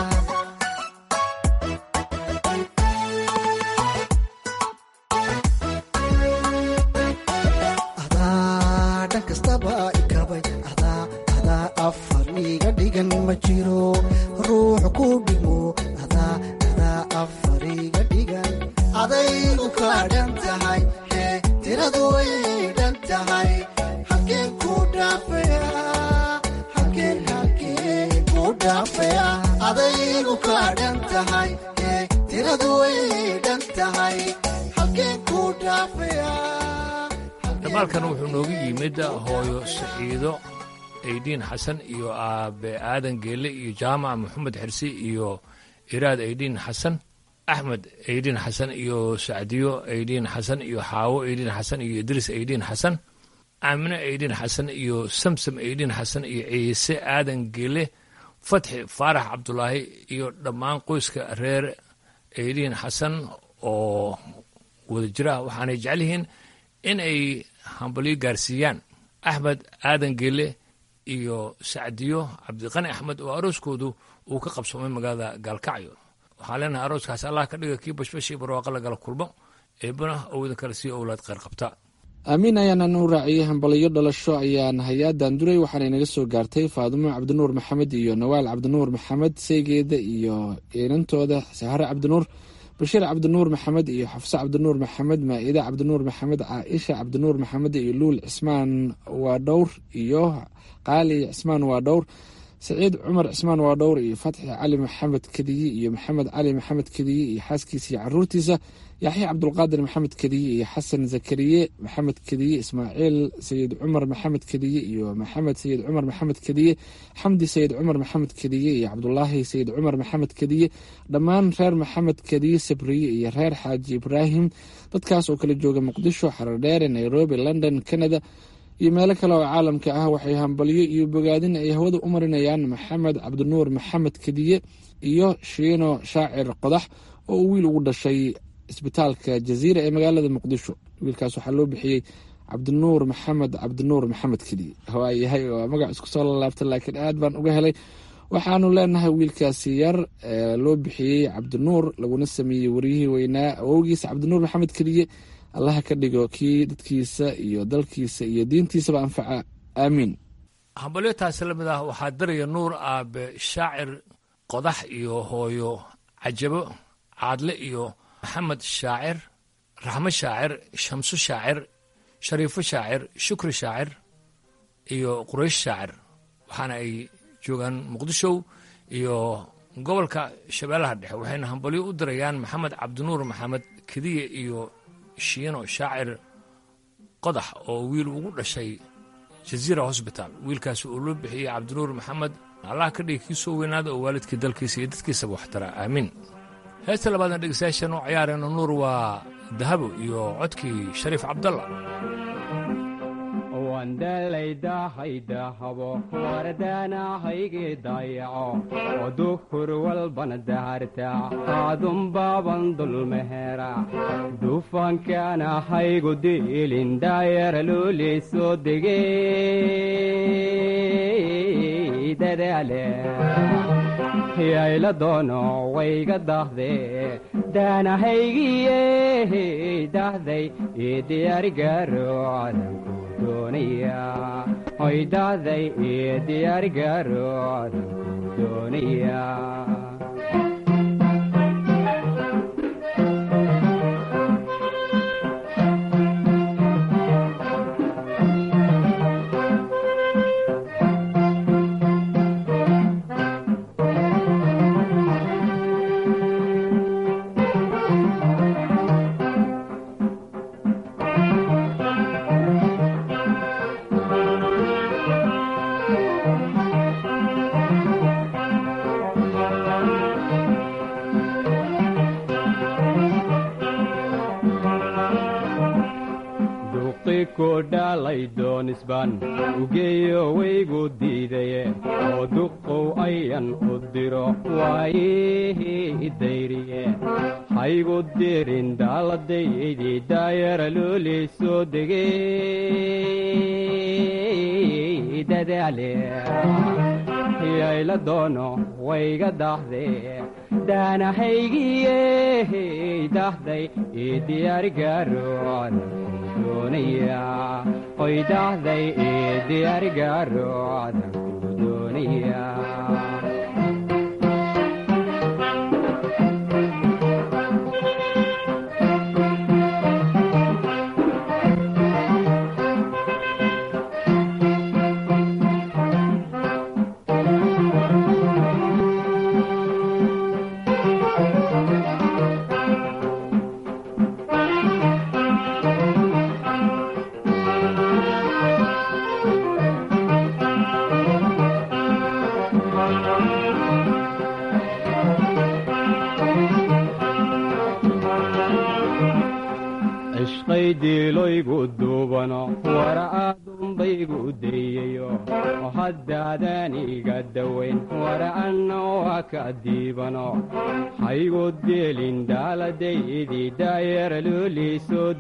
adaa dhan kastaba ikabay adaa adaa afar iga dhigan ma jiro ruux ku dhigmo adaa adaa afar iga dhigan adaygu kaa dhan tahay hee tiradu way dhan tahay halkeen ku dhaafaya halkeen halkeen ku dhaafaya adaygu kaa dhan tahay hee tiradu way dhan tahay halkeen ku dhaafaya dhamaalkan wuxuu noogu yimid hooyo saciido aydiin xasan iyo aabe aadan geelle iyo jaamac maxamed xirsi iyo iraad aydiin xasan axmed aydiin xasan iyo sacdiyo aydiin xasan iyo xaawo aydiin xasan iyo idriis aydiin xasan aamine aydiin xasan iyo samsam aydiin xasan iyo ciise aadan geelle fatxi faarax cabdulaahi iyo dhammaan qoyska reer aydiin xasan oo wada jira waxaanay jecel yihiin in ay hambalyo gaarsiiyaan axmed aadan geelle iyo sacdiyo cabdiqani axmed oo arooskoodu uu ka qabsoomay magaalada gaalkacyo waxaan leenahay arooskaas allah ka dhiga kii bashbash iyo barwaaqa lagala kulmo eebana owdan kale sii owlaad kheyr qabta aamiin ayaana u raaciyey hambaliyo dhalasho ayaan hay-adan duray waxaana inaga soo gaartay faadumo cabdinuur maxamed iyo nawaal cabdinuur maxamed seygeeda iyo inantooda sahare cabdinuur bashiir cabdinuur maxamed iyo xafse cabdinuur maxamed maa-ide cabdinuur maxamed caaisha cabdinuur maxamed iyo luul cismaan waa dhowr iyo qaali cismaan waa dhowr saciid cumar cismaan waadhowr iyo fatxi cali maxamed kediye iyo maxamed cali maxamed kediye iyo xaaskiisa iyo caruurtiisa yaxya cabdulqaadir maxamed kediye iyo xasan zakariye maxamed kediye ismaaciil sayid cumar maxamed kediye iyo maxamed sayid cumar maxamed kediye xamdi sayid cumar maxamed kediye iyo cabdulaahi sayid cumar maxamed kediye dhammaan reer maxamed kediye sabriye iyo reer xaaji ibraahim dadkaas oo kala jooga muqdisho xaradheere nairobi london canada iyo meelo kale oo caalamka ah waxay hambalyo iyo bogaadin ay hawada u marinayaan maxamed cabdinuur maxamed kediye iyo shiino shaacir qodax oo uu wiil ugu dhashay isbitaalka jaziira ee magaalada muqdisho wiilkaas waxaa loo bixiyey cabdinuur maxamed cabdinuur maxamed kediye waayahay waa magac isku soo lalaabta laakiin aad baan uga helay waxaanu leenahay wiilkaasi yar ee loo bixiyey cabdinuur laguna sameeyey waryihii weynaa awowgiisa cabdinuur maxamed kediye allaha ka dhigo kii dadkiisa iyo dalkiisa iyo diintiisaba anfaca aamiin hambalyo taasi la mid ah waxaa daraya nuur aabe shaacir qodax iyo hooyo cajabo caadle iyo maxamed shaacir raxmo shaacir shamso shaacir shariifo shaacir shukri shaacir iyo quraysh shaacir waxaana ay joogaan muqdisho iyo gobolka shabeellaha dhexe waxayna hambalyo u dirayaan maxamed cabdinuur maxamed kediye iyo shiino shaacir qodax oo wiil ugu dhashay jaziira hosbitaal wiilkaasi uu loo bixiyey cabdinuur maxamed allah ka dhigi kii soo weynaada oo waalidkii dalkiisa iyo dadkiisaba waxtara aamiin heesta labaadna dhegeystayaashan u ciyaarayno nuur waa dahabo iyo codkii shariif cabdalla wandalaydahaydaahabo wardaanahaygii dayaco oo duhur walbana daharta aadunbaaban dulmehera dufankaanahaygu diilin daayara loolii soo degey dadaale yayla doono wayga dahde daanahaygiye dahday ii diyaarigaro cadanku doonaya hoy dahday ii diyaarigaro cadanku doonaya dhalay ugeeyo waygu diidaye oo duqow ayan u diro waayihii dayriye haygu dirin daaladaydii daayara loolii soo degey dadaale yayla doono wayga dahde daanahaygiye dahday ii diyaarigaaro doonaya oy dahday ii diyaarigaaro cadanku doonaya cishqaydiiloygu duubano wara aadunbaygu dayayo oo haddaadan iga dawayn wara anna waa ka diibano haygu dielin daaladaydii daayara loolii soo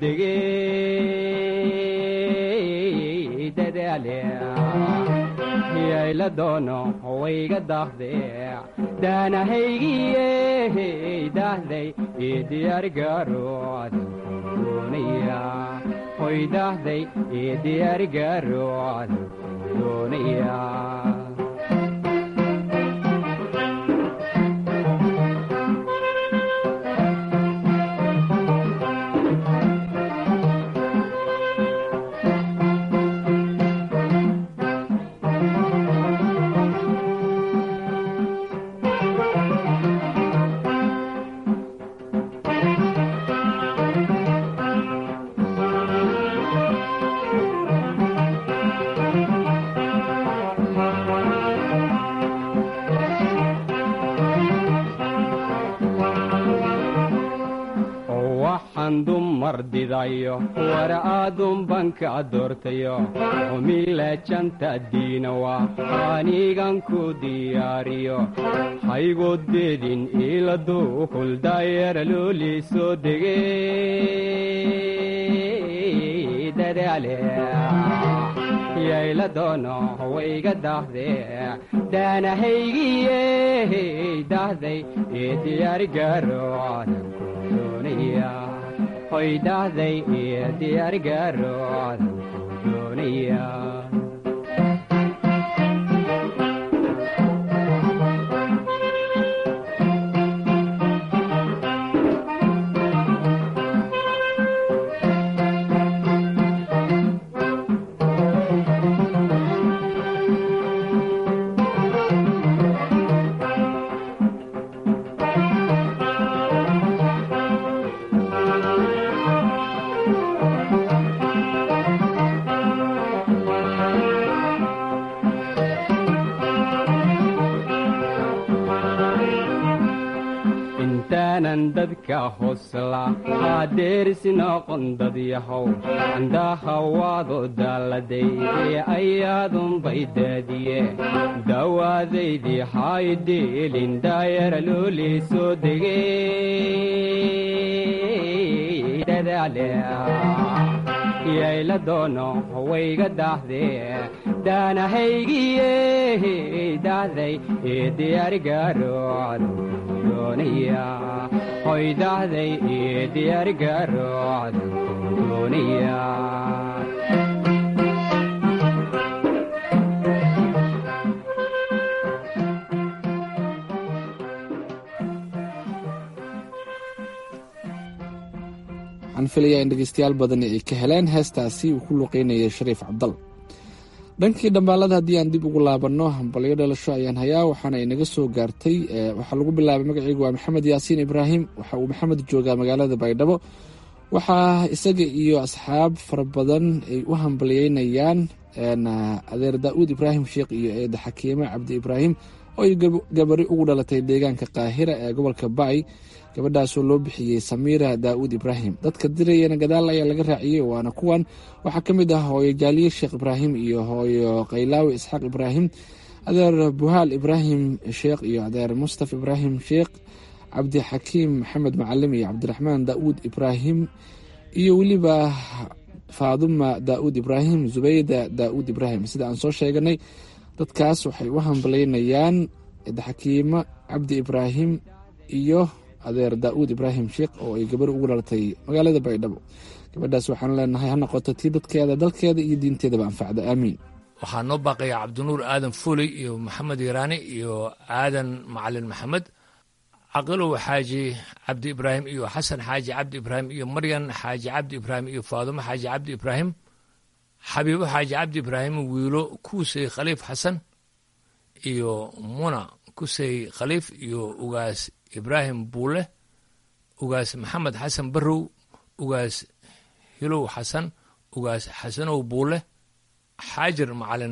degey dadaale yayla doono wayga dahde daanahaygiye dahday ii diyaarigaaro doonaya hoy dahday ii diyaarigaaro doonaya waxaan dumar didayo war aadunbanka doortayo xumile janta diinawa anigan ku diyaariyo haygoodbeedin iiladu kuldayara looli soo degey dadaale yayla doono wayga daahdee daanahaygiye dahday ee diyaarigaro cadanku doonaya hoy dahday ee diyaarigaro cadanku doonaya intaanan dadka hosla haadeerisi noqon dad yahow andahawaado daaladay ee ayaadunbay daadiye dawaadaydii haydeelin daayara loolii soo degey dadaale yayla doono wayga daahdee daanahaygiye dahday ee diyaarigaro cadanku doonaya hoy dahday ee diyaarigaro cadanku doonaya waxaan filayaa in dhegeystayaal badani ay ka heleen heestaasi uu ku luqeynayay shariif cabdal dhankii dhambaalada haddii aan dib ugu laabanno hambalyo dhalasho ayaan hayaa waxaana inaga soo gaartay waxaa lagu bilaabay magaceygu waa maxamed yaasiin ibraahim waxa uu maxamed joogaa magaalada baydhabo waxaa isaga iyo asxaab fara badan ay u hambalyeynayaan adeer daa'uud ibraahim sheekh iyo eeda xakiime cabdi ibraahim oo ay gabari ugu dhalatay deegaanka qaahira ee gobolka ba'y gabadhaasoo loo bixiyey samiira daa'uud ibraahim dadka dirayana gadaal ayaa laga raaciyey waana kuwan waxaa ka mid ah hooyo jaaliye sheekh ibraahim iyo hooyo kaylaawi isxaaq ibraahim adeer buhaal ibraahim sheekh iyo adeer mustaf ibraahim sheekh cabdixakiim maxamed macalim iyo cabdiraxmaan daa'uud ibraahim iyo weliba faaduma daa'uud ibraahim zubayda daa'uud ibraahim sida aan soo sheeganay dadkaas waxay u hambalaynayaan xakiimo cabdi ibraahim iyo adeer daa'uud ibraahim sheekh oo ay gabar ugu dhalatay magaalada baydhabo gabadhaas waxaan leenahay ha noqoto tii dadkeeda dalkeeda iyo diinteedaba anfacda aamiin waxaa noo baaqaya cabdinuur aadan fuley iyo maxamed yaraani iyo aadan macalin maxamed caqilow xaaji cabdi ibraahim iyo xasan xaaji cabdi ibraahim iyo maryan xaaji cabdi ibraahim iyo faadumo xaaji cabdi ibraahim xabiibo xaaji cabdi ibraahim wiilo kuusey khaliif xasan iyo muna kusey khaliif iyo ugaas ibraahim buule ugaas maxamed xasan barrow ugaas hilow xasan ugaas xasanow buule xaajir macalin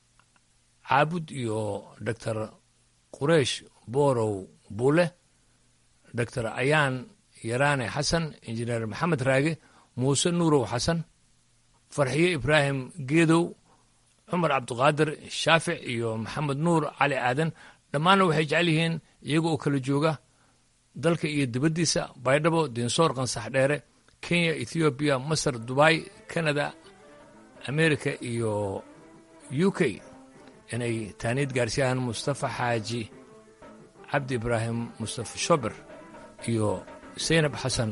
caabud iyo doctor qureish boorow buule doctor ayaan yaraane xasan injineer maxamed raage muuse nuurow xasan farxiyo ibraahim geedow cumar cabdiqaadir shaafic iyo maxamed nuur cali aadan dhammaanna waxay jecel yihiin iyaga oo kala jooga dalka iyo dibaddiisa baydhabo dinsoor qansax dheere kenya ethoobiya masar dubai canada america iyo u k inay taaniid gaarsiiyaan mustafa xaaji cabdi ibraahim mustafa shober iyo saynab xasan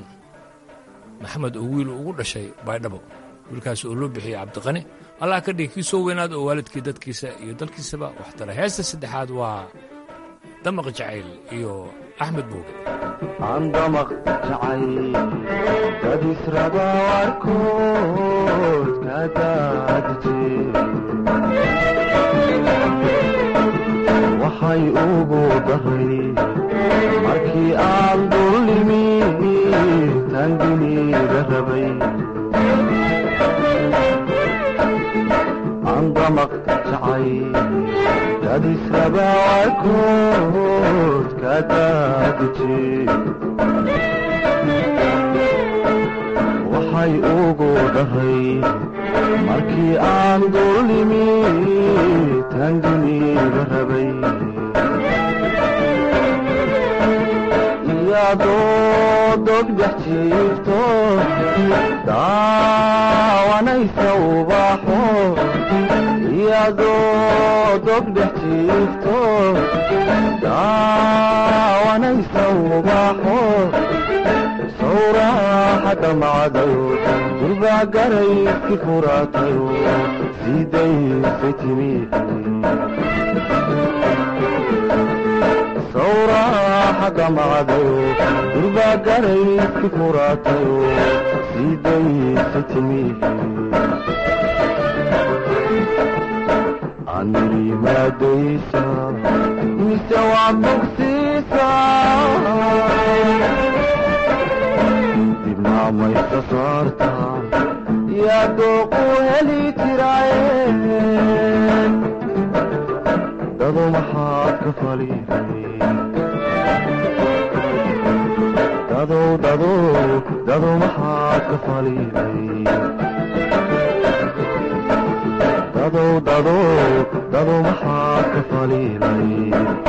maxamed oo wiil ugu dhashay baydhabo wiilkaas oo loo bixiyey cabdiqani allah ka dhigi kii soo weynaada oo waalidkii dadkiisa iyo dalkiisaba wax tara heesta saddexaad waa damaq jacayl iyo axmed buuge andamaq jacayl dad israba warkood ka daadije waxay ugu daray markii aan dullimi tanginiga rabay andamaq jacayl dad israba warkood ka daadije ugu daray markii aan dullimi taanginiga rabay iyadoo dogdhex jiifto daawanaysa ubaxo iyadoo dogdhex jiifto daawanaysa ubaxo sawraaxa dhamacdayo durbaa garayski furaatayo sidaysay timi sawraaxa dhamacdayo durbaa garayski furaatayo sidaysay timi anirimaadaysa mise waa bogsiisa dibnaamaysa saarta yaa dooqu heli jiraaye dado maxaad ka faliday dadow dadow dado maxaad ka faliday dadow dadow dado maxaad ka faliday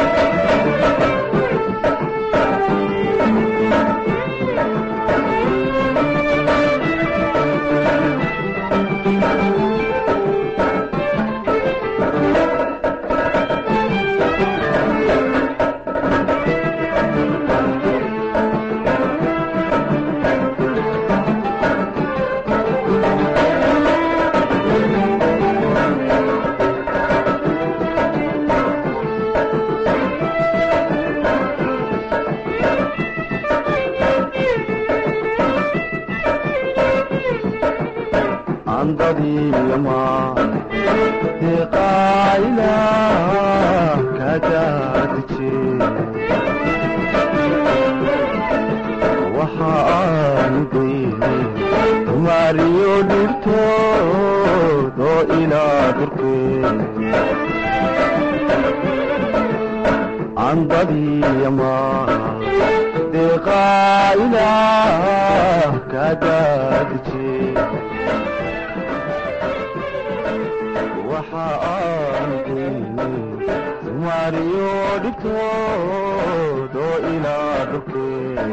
andadiyama deqaayla kadaadije waxa aan dayne maariyo dhibtoodo ilaa durkee andadiyama deqaayla kadaadije waxa aan dayne maariyo dhibtoodo ilaa durkee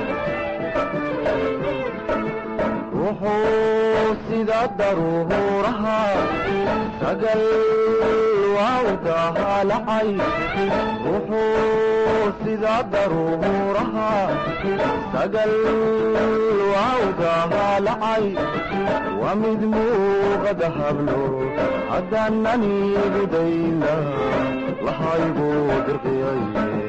wuxuu sida daruuraha sagal waawdaha lacay wuxuu sida daruuraha sagal waawdaha lacay waa mid muuqada hablo haddaananigu dayna lahaygu dirqiyay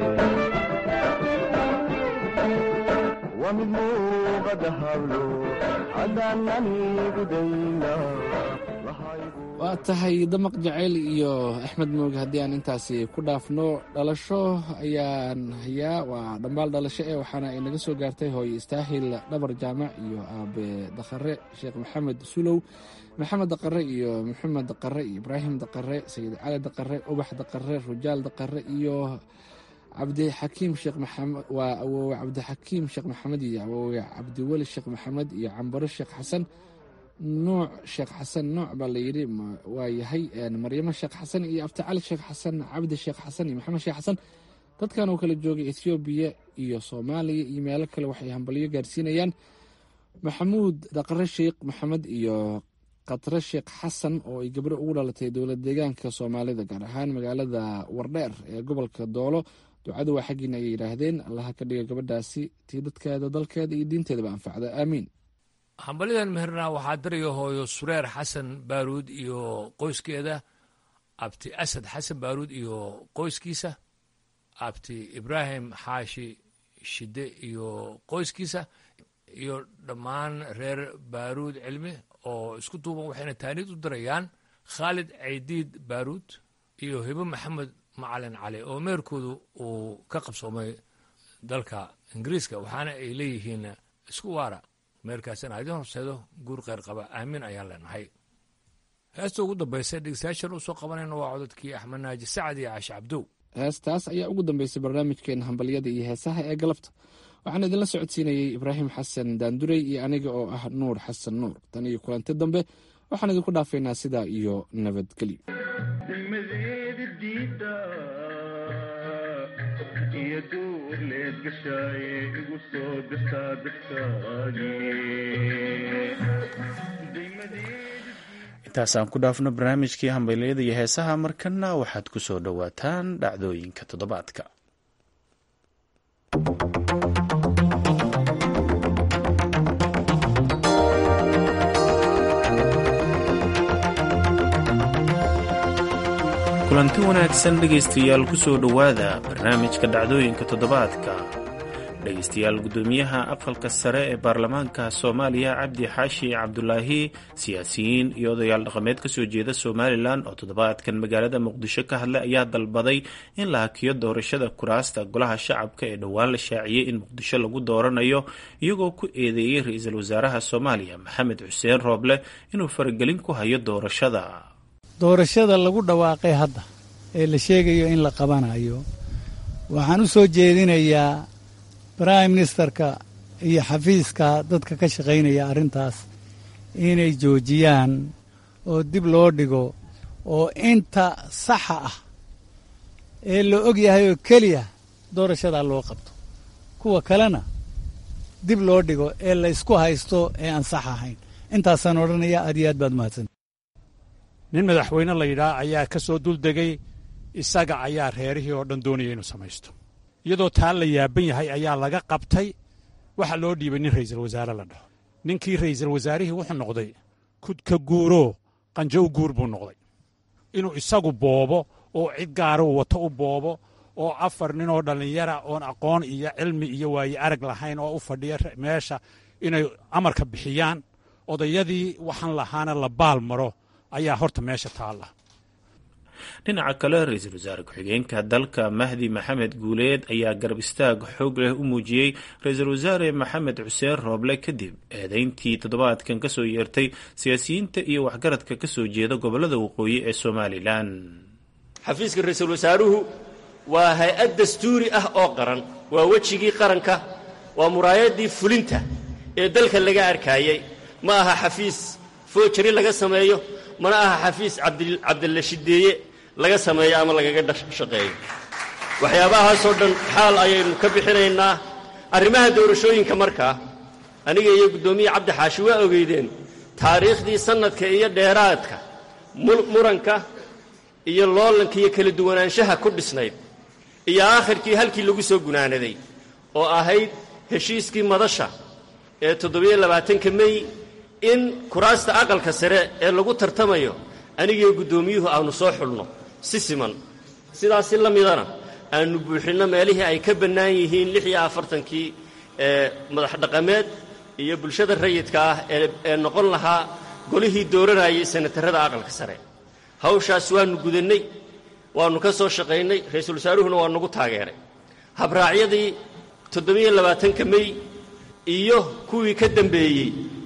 waa mid muuqada hablo haddaananigu dayna waa tahay damaq jacayl iyo axmed mooge haddii aan intaasi ku dhaafno dhalasho ayaan hayaa waa dhambaal dhalasho ee waxaana ay naga soo gaartay hooye istaahil dhabar jaamac iyo aabe dakhare sheekh maxamed sulow maxamed daqare iyo maxamed daqare iyo ibraahim daqare sayid cali daqare ubax daqare rujaal daqare iyo cabdixakiim sheekh maxamed waa awoowe cabdixakiim sheekh maxamed iyo awoowe cabdiweli sheekh maxamed iyo cambaro sheekh xasan nuuc sheekh xasan nuuc baa layidhi waa yahay maryamo sheekh xasan iyo abticali sheekh xasan cabdi sheekh xasan iyo maxamed sheekh xasan dadkan oo kala joogay ethoobiya iyo soomaaliya iyo meelo kale waxay hambalyo gaarsiinayaan maxamuud daqare sheekh maxamed iyo khatre sheekh xasan oo ay gabdho ugu dhalatay dowlad deegaanka soomaalida gaar ahaan magaalada wardheer ee gobolka doolo ducadu waa xaggiina ayay yidhaahdeen allaha ka dhiga gabadhaasi tii dadkeeda dalkeeda iyo diinteedaba anfacda aamiin hambalidan meherna waxaa daraya hooyo sureer xasan baaruud iyo qoyskeeda abti asad xasan baaruud iyo qoyskiisa abti ibraahim xaashi shide iyo qoyskiisa iyo dhammaan reer baaruud cilmi oo isku duuban waxayna taaniid u dirayaan khaalid caydiid baaruud iyo hibo maxamed macalin cali oo meerkoodu uu ka qabsoomay dalka ingiriiska waxaana ay leeyihiin isku waara meerkaasina ha idin horseedo guur kheyr qaba aamin ayaan leenahay heesta ugu dambaysa dhegeystayaashan usoo qabanayna waa codadkii axmed naaji sacad iyo caashe cabdow heestaas ayaa ugu dambeysay barnaamijkeena hambalyada iyo heesaha ee galabta waxaan idinla socodsiinayey ibraahim xasan daandurey iyo aniga oo ah nuur xasan nuur tan iyo kulanti dambe waxaan idinku dhaafaynaa sidaa iyo nabadgelyo intaasaan ku dhaafno barnaamijkii hambalyada iyo heesaha markana waxaad ku soo dhowaataan dhacdooyinka toddobaadka kulanti wanaagsan dhegaystayaal ku soo dhowaada barnaamijka dhacdooyinka toddobaadka dhegaystayaal guddoomiyaha aqalka sare ee baarlamaanka soomaaliya cabdi xaashi cabdulaahi siyaasiyiin iyo odayaal dhaqameed kasoo jeeda somalilan oo toddobaadkan magaalada muqdisho ka hadlay ayaa dalbaday in la hakiyo doorashada kuraasta golaha shacabka ee dhowaan la shaaciyey in muqdisho lagu dooranayo iyagoo ku eedeeyey ra-iisul wasaaraha soomaaliya maxamed xuseen rooble inuu faragelin ku hayo doorashada doorashada lagu dhawaaqay hadda ee la sheegayo in la qabanayo waxaan u soo jeedinayaa brime ministerka iyo xafiiska dadka ka shaqaynaya arrintaas inay joojiyaan oo dib loo dhigo oo inta saxa ah ee la og yahay oo keliya doorashadaa loo qabto kuwa kalena dib loo dhigo ee laysku haysto ee aan sax ahayn intaasaan odhanaya aad iyo aad baad mahadsan nin madaxweyne la yidhaah ayaa ka soo duldegay isaga ayaa reerihii oo dhan doonaya inuu samaysto iyadoo taa la yaaban yahay ayaa laga qabtay waxa loo dhiibay nin ra'iisul wasaare la dhaho ninkii ra'iisul wasaarihii wuxuu noqday kudka guuroo qanjo u guur buu noqday inuu isagu boobo oo cid gaara uu wato u boobo oo afar ninoo dhallinyara oon aqoon iyo cilmi iyo waaye arag lahayn oo u fadhiya meesha inay amarka bixiyaan odayadii waxaan lahaana la baal maro ayaa horta meesha taalla dhinaca kale ra-iisul wasaare ku-xigeenka dalka mahdi maxamed guuleed ayaa garab istaag xoog leh u muujiyey ra-iisul wasaare maxamed xuseen rooble kadib eedeyntii toddobaadkan kasoo yeertay siyaasiyiinta iyo waxgaradka kasoo jeeda gobolada waqooyi ee somalilan xafiiska ra-iisul wasaaruhu waa hay-ad dastuuri ah oo qaran waa wejigii qaranka waa muraayadii fulinta ee dalka laga arkaayey ma aha xafiis foojari laga sameeyo mana aha xafiis cabdilla shideeye laga sameeyo ama lagaga shaqeeyo waxyaabahaasoo dhan xaal ayaynu ka bixinaynaa arrimaha doorashooyinka markaa aniga iyo guddoomiye cabdi xaashi waa ogeydeen taariikhdii sannadka iyo dheeraadka muranka iyo loolanka iyo kala duwanaanshaha ku dhisnayd iyo aakhirkii halkii lagu soo gunaanaday oo ahayd heshiiskii madasha ee toddobiyo labaatanka mey in kuraasta aqalka sare ee lagu tartamayo anigiyo guddoomiyuhu aanu soo xulno si siman sidaasi la midana aanu buuxinno meelihii ay ka bannaan yihiin lix iyo afartankii ee madax dhaqameed iyo bulshada rayidka ah ee noqon lahaa golihii dooranayay sanatarrada aqalka sare hawshaas waannu gudannay waannu ka soo shaqaynay ra-iisul wasaaruhuna waa nagu taageeray habraacyadii toddobiyo labaatanka mey iyo kuwii ka dambeeyey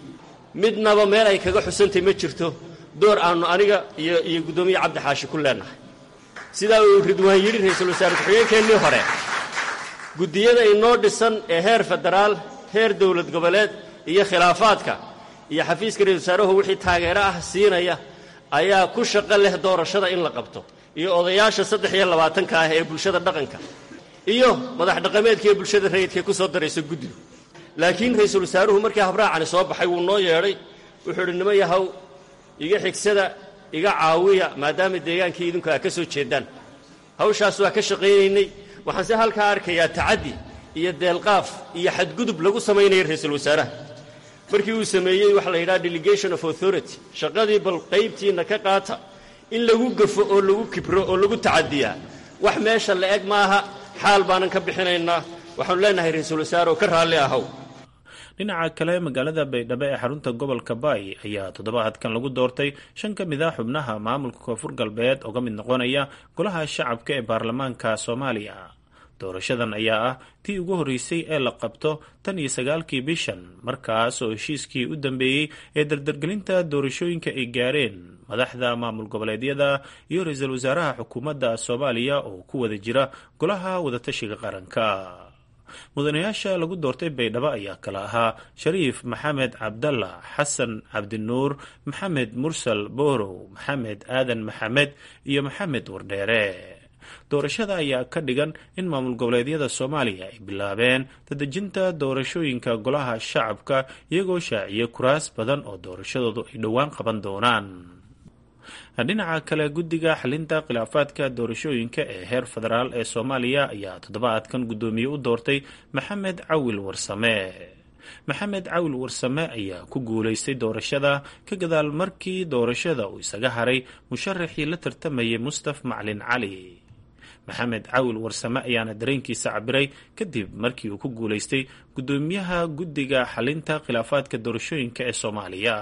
midnaba meel ay kaga xusantay ma jirto door aannu aniga iyo iyo guddoomiye cabdi xaashi ku leennahay sidaa uu ridwaan yidhi ra-iisul wasaare ku-xigeenkeennii hore guddiyada inoo dhisan ee heer federaal heer dowlad goboleed iyo khilaafaadka iyo xafiiska ra-isul wasaaruhu wixii taageero ah siinaya ayaa ku shaqo leh doorashada in la qabto iyo odayaasha saddex iyo labaatanka ah ee bulshada dhaqanka iyo madax dhaqameedka ee bulshada rayidkae ku soo daraysa guddigu laakiin ra-iisul wasaaruhu markii habraacani soo baxay wuu noo yeedhay wuxuu idhi nima yahow iga xigsada iga caawiya maadaama deegaankii idinku aa ka soo jeedaan hawshaas waa ka shaqaynaynay waxaan se halkaa arkayaa tacaddi iyo deelqaaf iyo xadgudub lagu samaynaya ra-iisul wasaaraha markii uu sameeyey waxa la yidhaha delegation of authority shaqadii bal qaybtiinna ka qaata in lagu gafo oo lagu kibro oo lagu tacadiyaa wax meesha la eg maaha xaal baanan ka bixinaynaa waxaanu leenahay ra-iisul wasaare oo ka raalli ahow dhinaca kale magaalada baydhabo ee xarunta gobolka baay ayaa toddobaadkan lagu doortay shan ka mid a xubnaha maamulka koonfur galbeed oo ka mid noqonaya golaha shacabka ee baarlamaanka soomaaliya doorashadan ayaa ah tii ugu horreysay ee la qabto tan iyo sagaalkii bishan markaas oo heshiiskii u dambeeyey ee dardargelinta doorashooyinka ay gaareen madaxda maamul goboleedyada iyo ra-iisul wasaaraha xukuumadda soomaaliya oo ku wada jira golaha wadatashiga qaranka mudanayaasha lagu doortay baydhabo ayaa kala ahaa shariif maxamed cabdalla xasan cabdinuur maxamed mursal boorow maxamed aadan maxamed iyo maxamed wardheere doorashada ayaa ka dhigan in maamul goboleedyada soomaaliya ay bilaabeen dadejinta doorashooyinka golaha shacabka iyagoo shaaciyay kuraas badan oo doorashadoodu ay dhowaan qaban doonaan dhinaca kale guddiga xalinta khilaafaadka doorashooyinka ee heer federaal ee soomaaliya ayaa toddobaadkan guddoomiye u doortay maxamed cawil warsame maxamed cawil warsame ayaa ku guulaystay doorashada ka gadaal markii doorashada uu isaga haray musharaxii la tartamayay mustaf maclin cali maxamed cawil warsame ayaana dareenkiisa cabiray kadib markii uu ku guulaystay guddoomiyaha guddiga xalinta khilaafaadka doorashooyinka ee soomaaliya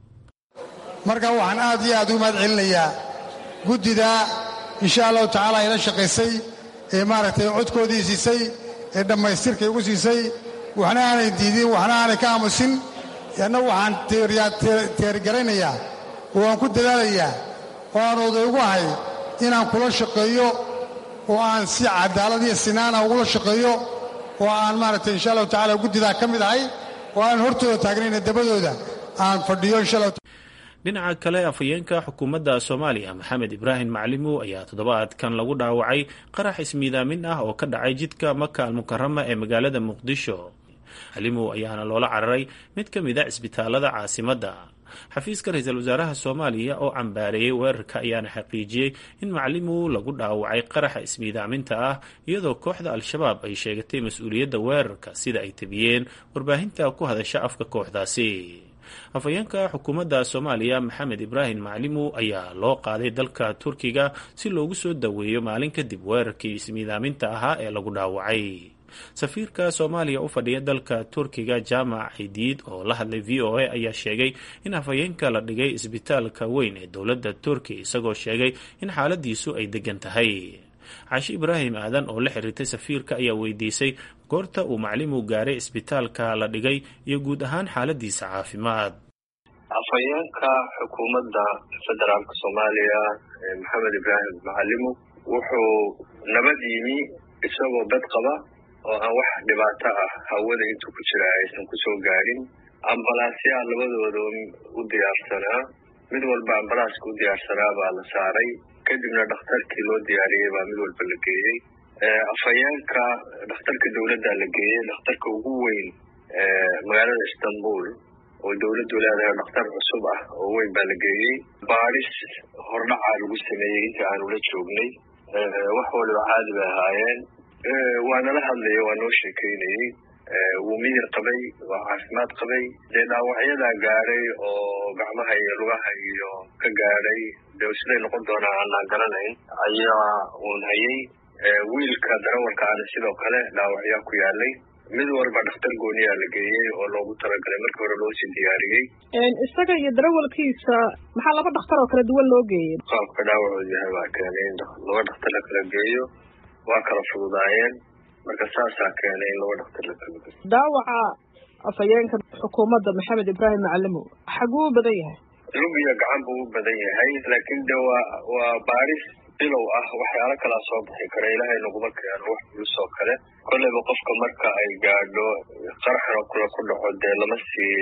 marka waxaan aad iyo aad ugu mahad celinayaa guddida insha allahu tacaala ila shaqaysay ee maaragtay codkoodii siisay ee dhammaystirkay ugu siisay waxna aanay diidin waxna aanay ka aamusin anna waxaan teergaraynayaa oo aan ku dadaalayaa oo aan oday ugu ahay inaan kula shaqeeyo oo aan si cadaalad iyo sinaana ugula shaqeeyo oo aan maaragtay insha allahu tacala guddidaa ka mid ahay oo aan hortooda taagnayna dabadooda aan fadhiyo insha allah dhinaca kale afhayeenka xukuumadda soomaaliya maxamed ibraahim maclimow ayaa toddobaadkan lagu dhaawacay qarax ismiidaamin ah oo ka dhacay jidka maka almukarama ee magaalada muqdisho maclimow ayaana loola cararay mid ka mid a cisbitaalada caasimadda xafiiska ra-iisul wasaaraha soomaaliya oo cambaareeyey weerarka ayaana xaqiijiyey in maclimow lagu dhaawacay qaraxa ismiidaaminta ah iyadoo kooxda al-shabaab ay sheegatay mas-uuliyadda weerarka sida ay tabiyeen warbaahinta ku hadasha afka kooxdaasi afhayeenka xukuumadda soomaaliya maxamed ibraahim maclimow ayaa loo qaaday dalka turkiga si loogu soo daweeyo maalin kadib weerarkii ismiidaaminta ahaa ee lagu dhaawacay safiirka soomaaliya u fadhiya dalka turkiga jaamac cidiid oo la hadlay v o a ayaa sheegay in afhayeenka la dhigay isbitaalka weyn ee dowladda turkiya isagoo sheegay in xaaladiisu ay degan tahay caashi ibraahim aadan oo la xiriirtay safiirka ayaa weydiisay goorta uu maclimow gaaray isbitaalka la dhigay iyo guud ahaan xaaladiisa caafimaad afhayeenka xukuumadda federaalka soomaaliya maxamed ibraahim macalimow wuxuu nabad yimi isagoo bad qaba oo aan wax dhibaato ah hawada intuu ku jira aysan kusoo gaadhin ambalaasyaa labadooda u diyaarsanaa mid walba ambalaaska u diyaarsanaa baa la saaray kadibna dhakhtarkii loo diyaariyey baa mid walba la geeyey afhayeenka dhakhtarka dowladda la geeyey dhakhtarka ugu weyn magaalada istanbul oo dowladdu leedahay dhakhtar cusub ah oo weyn baa la geeyey baadhis hordhacaa lagu sameeyey inta aanu la joognay wax waliba caadi bay ahaayeen waa nala hadlaya waa noo sheekeynayey wuu miyir qabay waa caafimaad qabay dee dhaawacyadaa gaadhay oo gacmaha iyo lugaha iyo ka gaadhay dee siday noqon doonaa aanaan garanayn ayaa uun hayay wiilka darawalka ana sidoo kale dhaawacyaa ku yaalay mid walba dhakhtar gooniyaa la geeyey oo loogu talagalay markii hore loosii diyaariyey isaga iyo darawalkiisa maxaa laba dhakhtar oo kala duwan loo geeyey qaabka dhaawacoodu yahay baa keenay in laba dhakhtar la kala geeyo waa kala fududaayeen marka saasaa keenay in laba dhakhtar la kala geeyo dhaawaca afhayeenka xukuumadda maxamed ibraahim macalimow xaguu u badan yahay lug iyo gacan buu u badan yahay laakiin de waa waa baadhis bilow ah waxyaalo kalaa soo bixi kara ilaahay naguma keeno wax culus oo kale kolleyba qofka marka ay gaadho qaraxan oo kale ku dhaco dee lama sii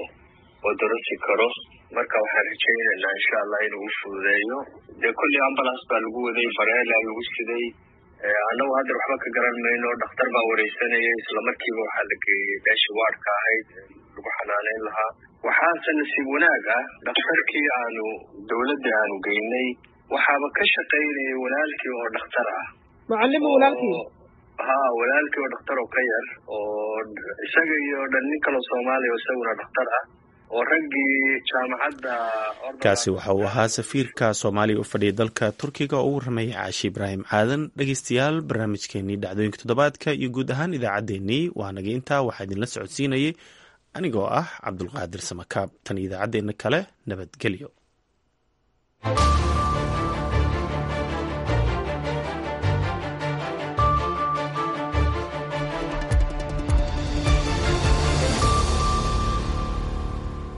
odorasi karo marka waxaan rajaynaynaa insha allah inuu u fududeeyo dee kolley ambulance baa lagu waday bareela lagu siday annagu hadda waxba ka garan mayno dhakhtar baa wareysanayay islamarkiiba waxaa la geeyey meeshii waadhka ahayd lagu xanaaneyn lahaa waxaase nasiib wanaag ah dhakhtarkii aanu dowladda aanu geynay waxaaba ka shaqaynayay walaalkii oo dhakhtar ah macalimo walaalkii ha walaalkii oo dhakhtar oo ka yar oo isaga iyo dhan nin kaloo soomaaliya oo isaguna dhakhtar ah oo raggii jaamacadda kaasi waxa uu ahaa safiirka soomaaliya u fadhiya dalka turkiga oo u warramayay caashi ibraahim caadan dhegeystayaal barnaamijkeenii dhacdooyinka toddobaadka iyo guud ahaan idaacaddeenii waa naga intaa waxaa idinla socodsiinayay anigoo ah cabdulqaadir samakaab tan idaacaddeenna kale nabadgelyo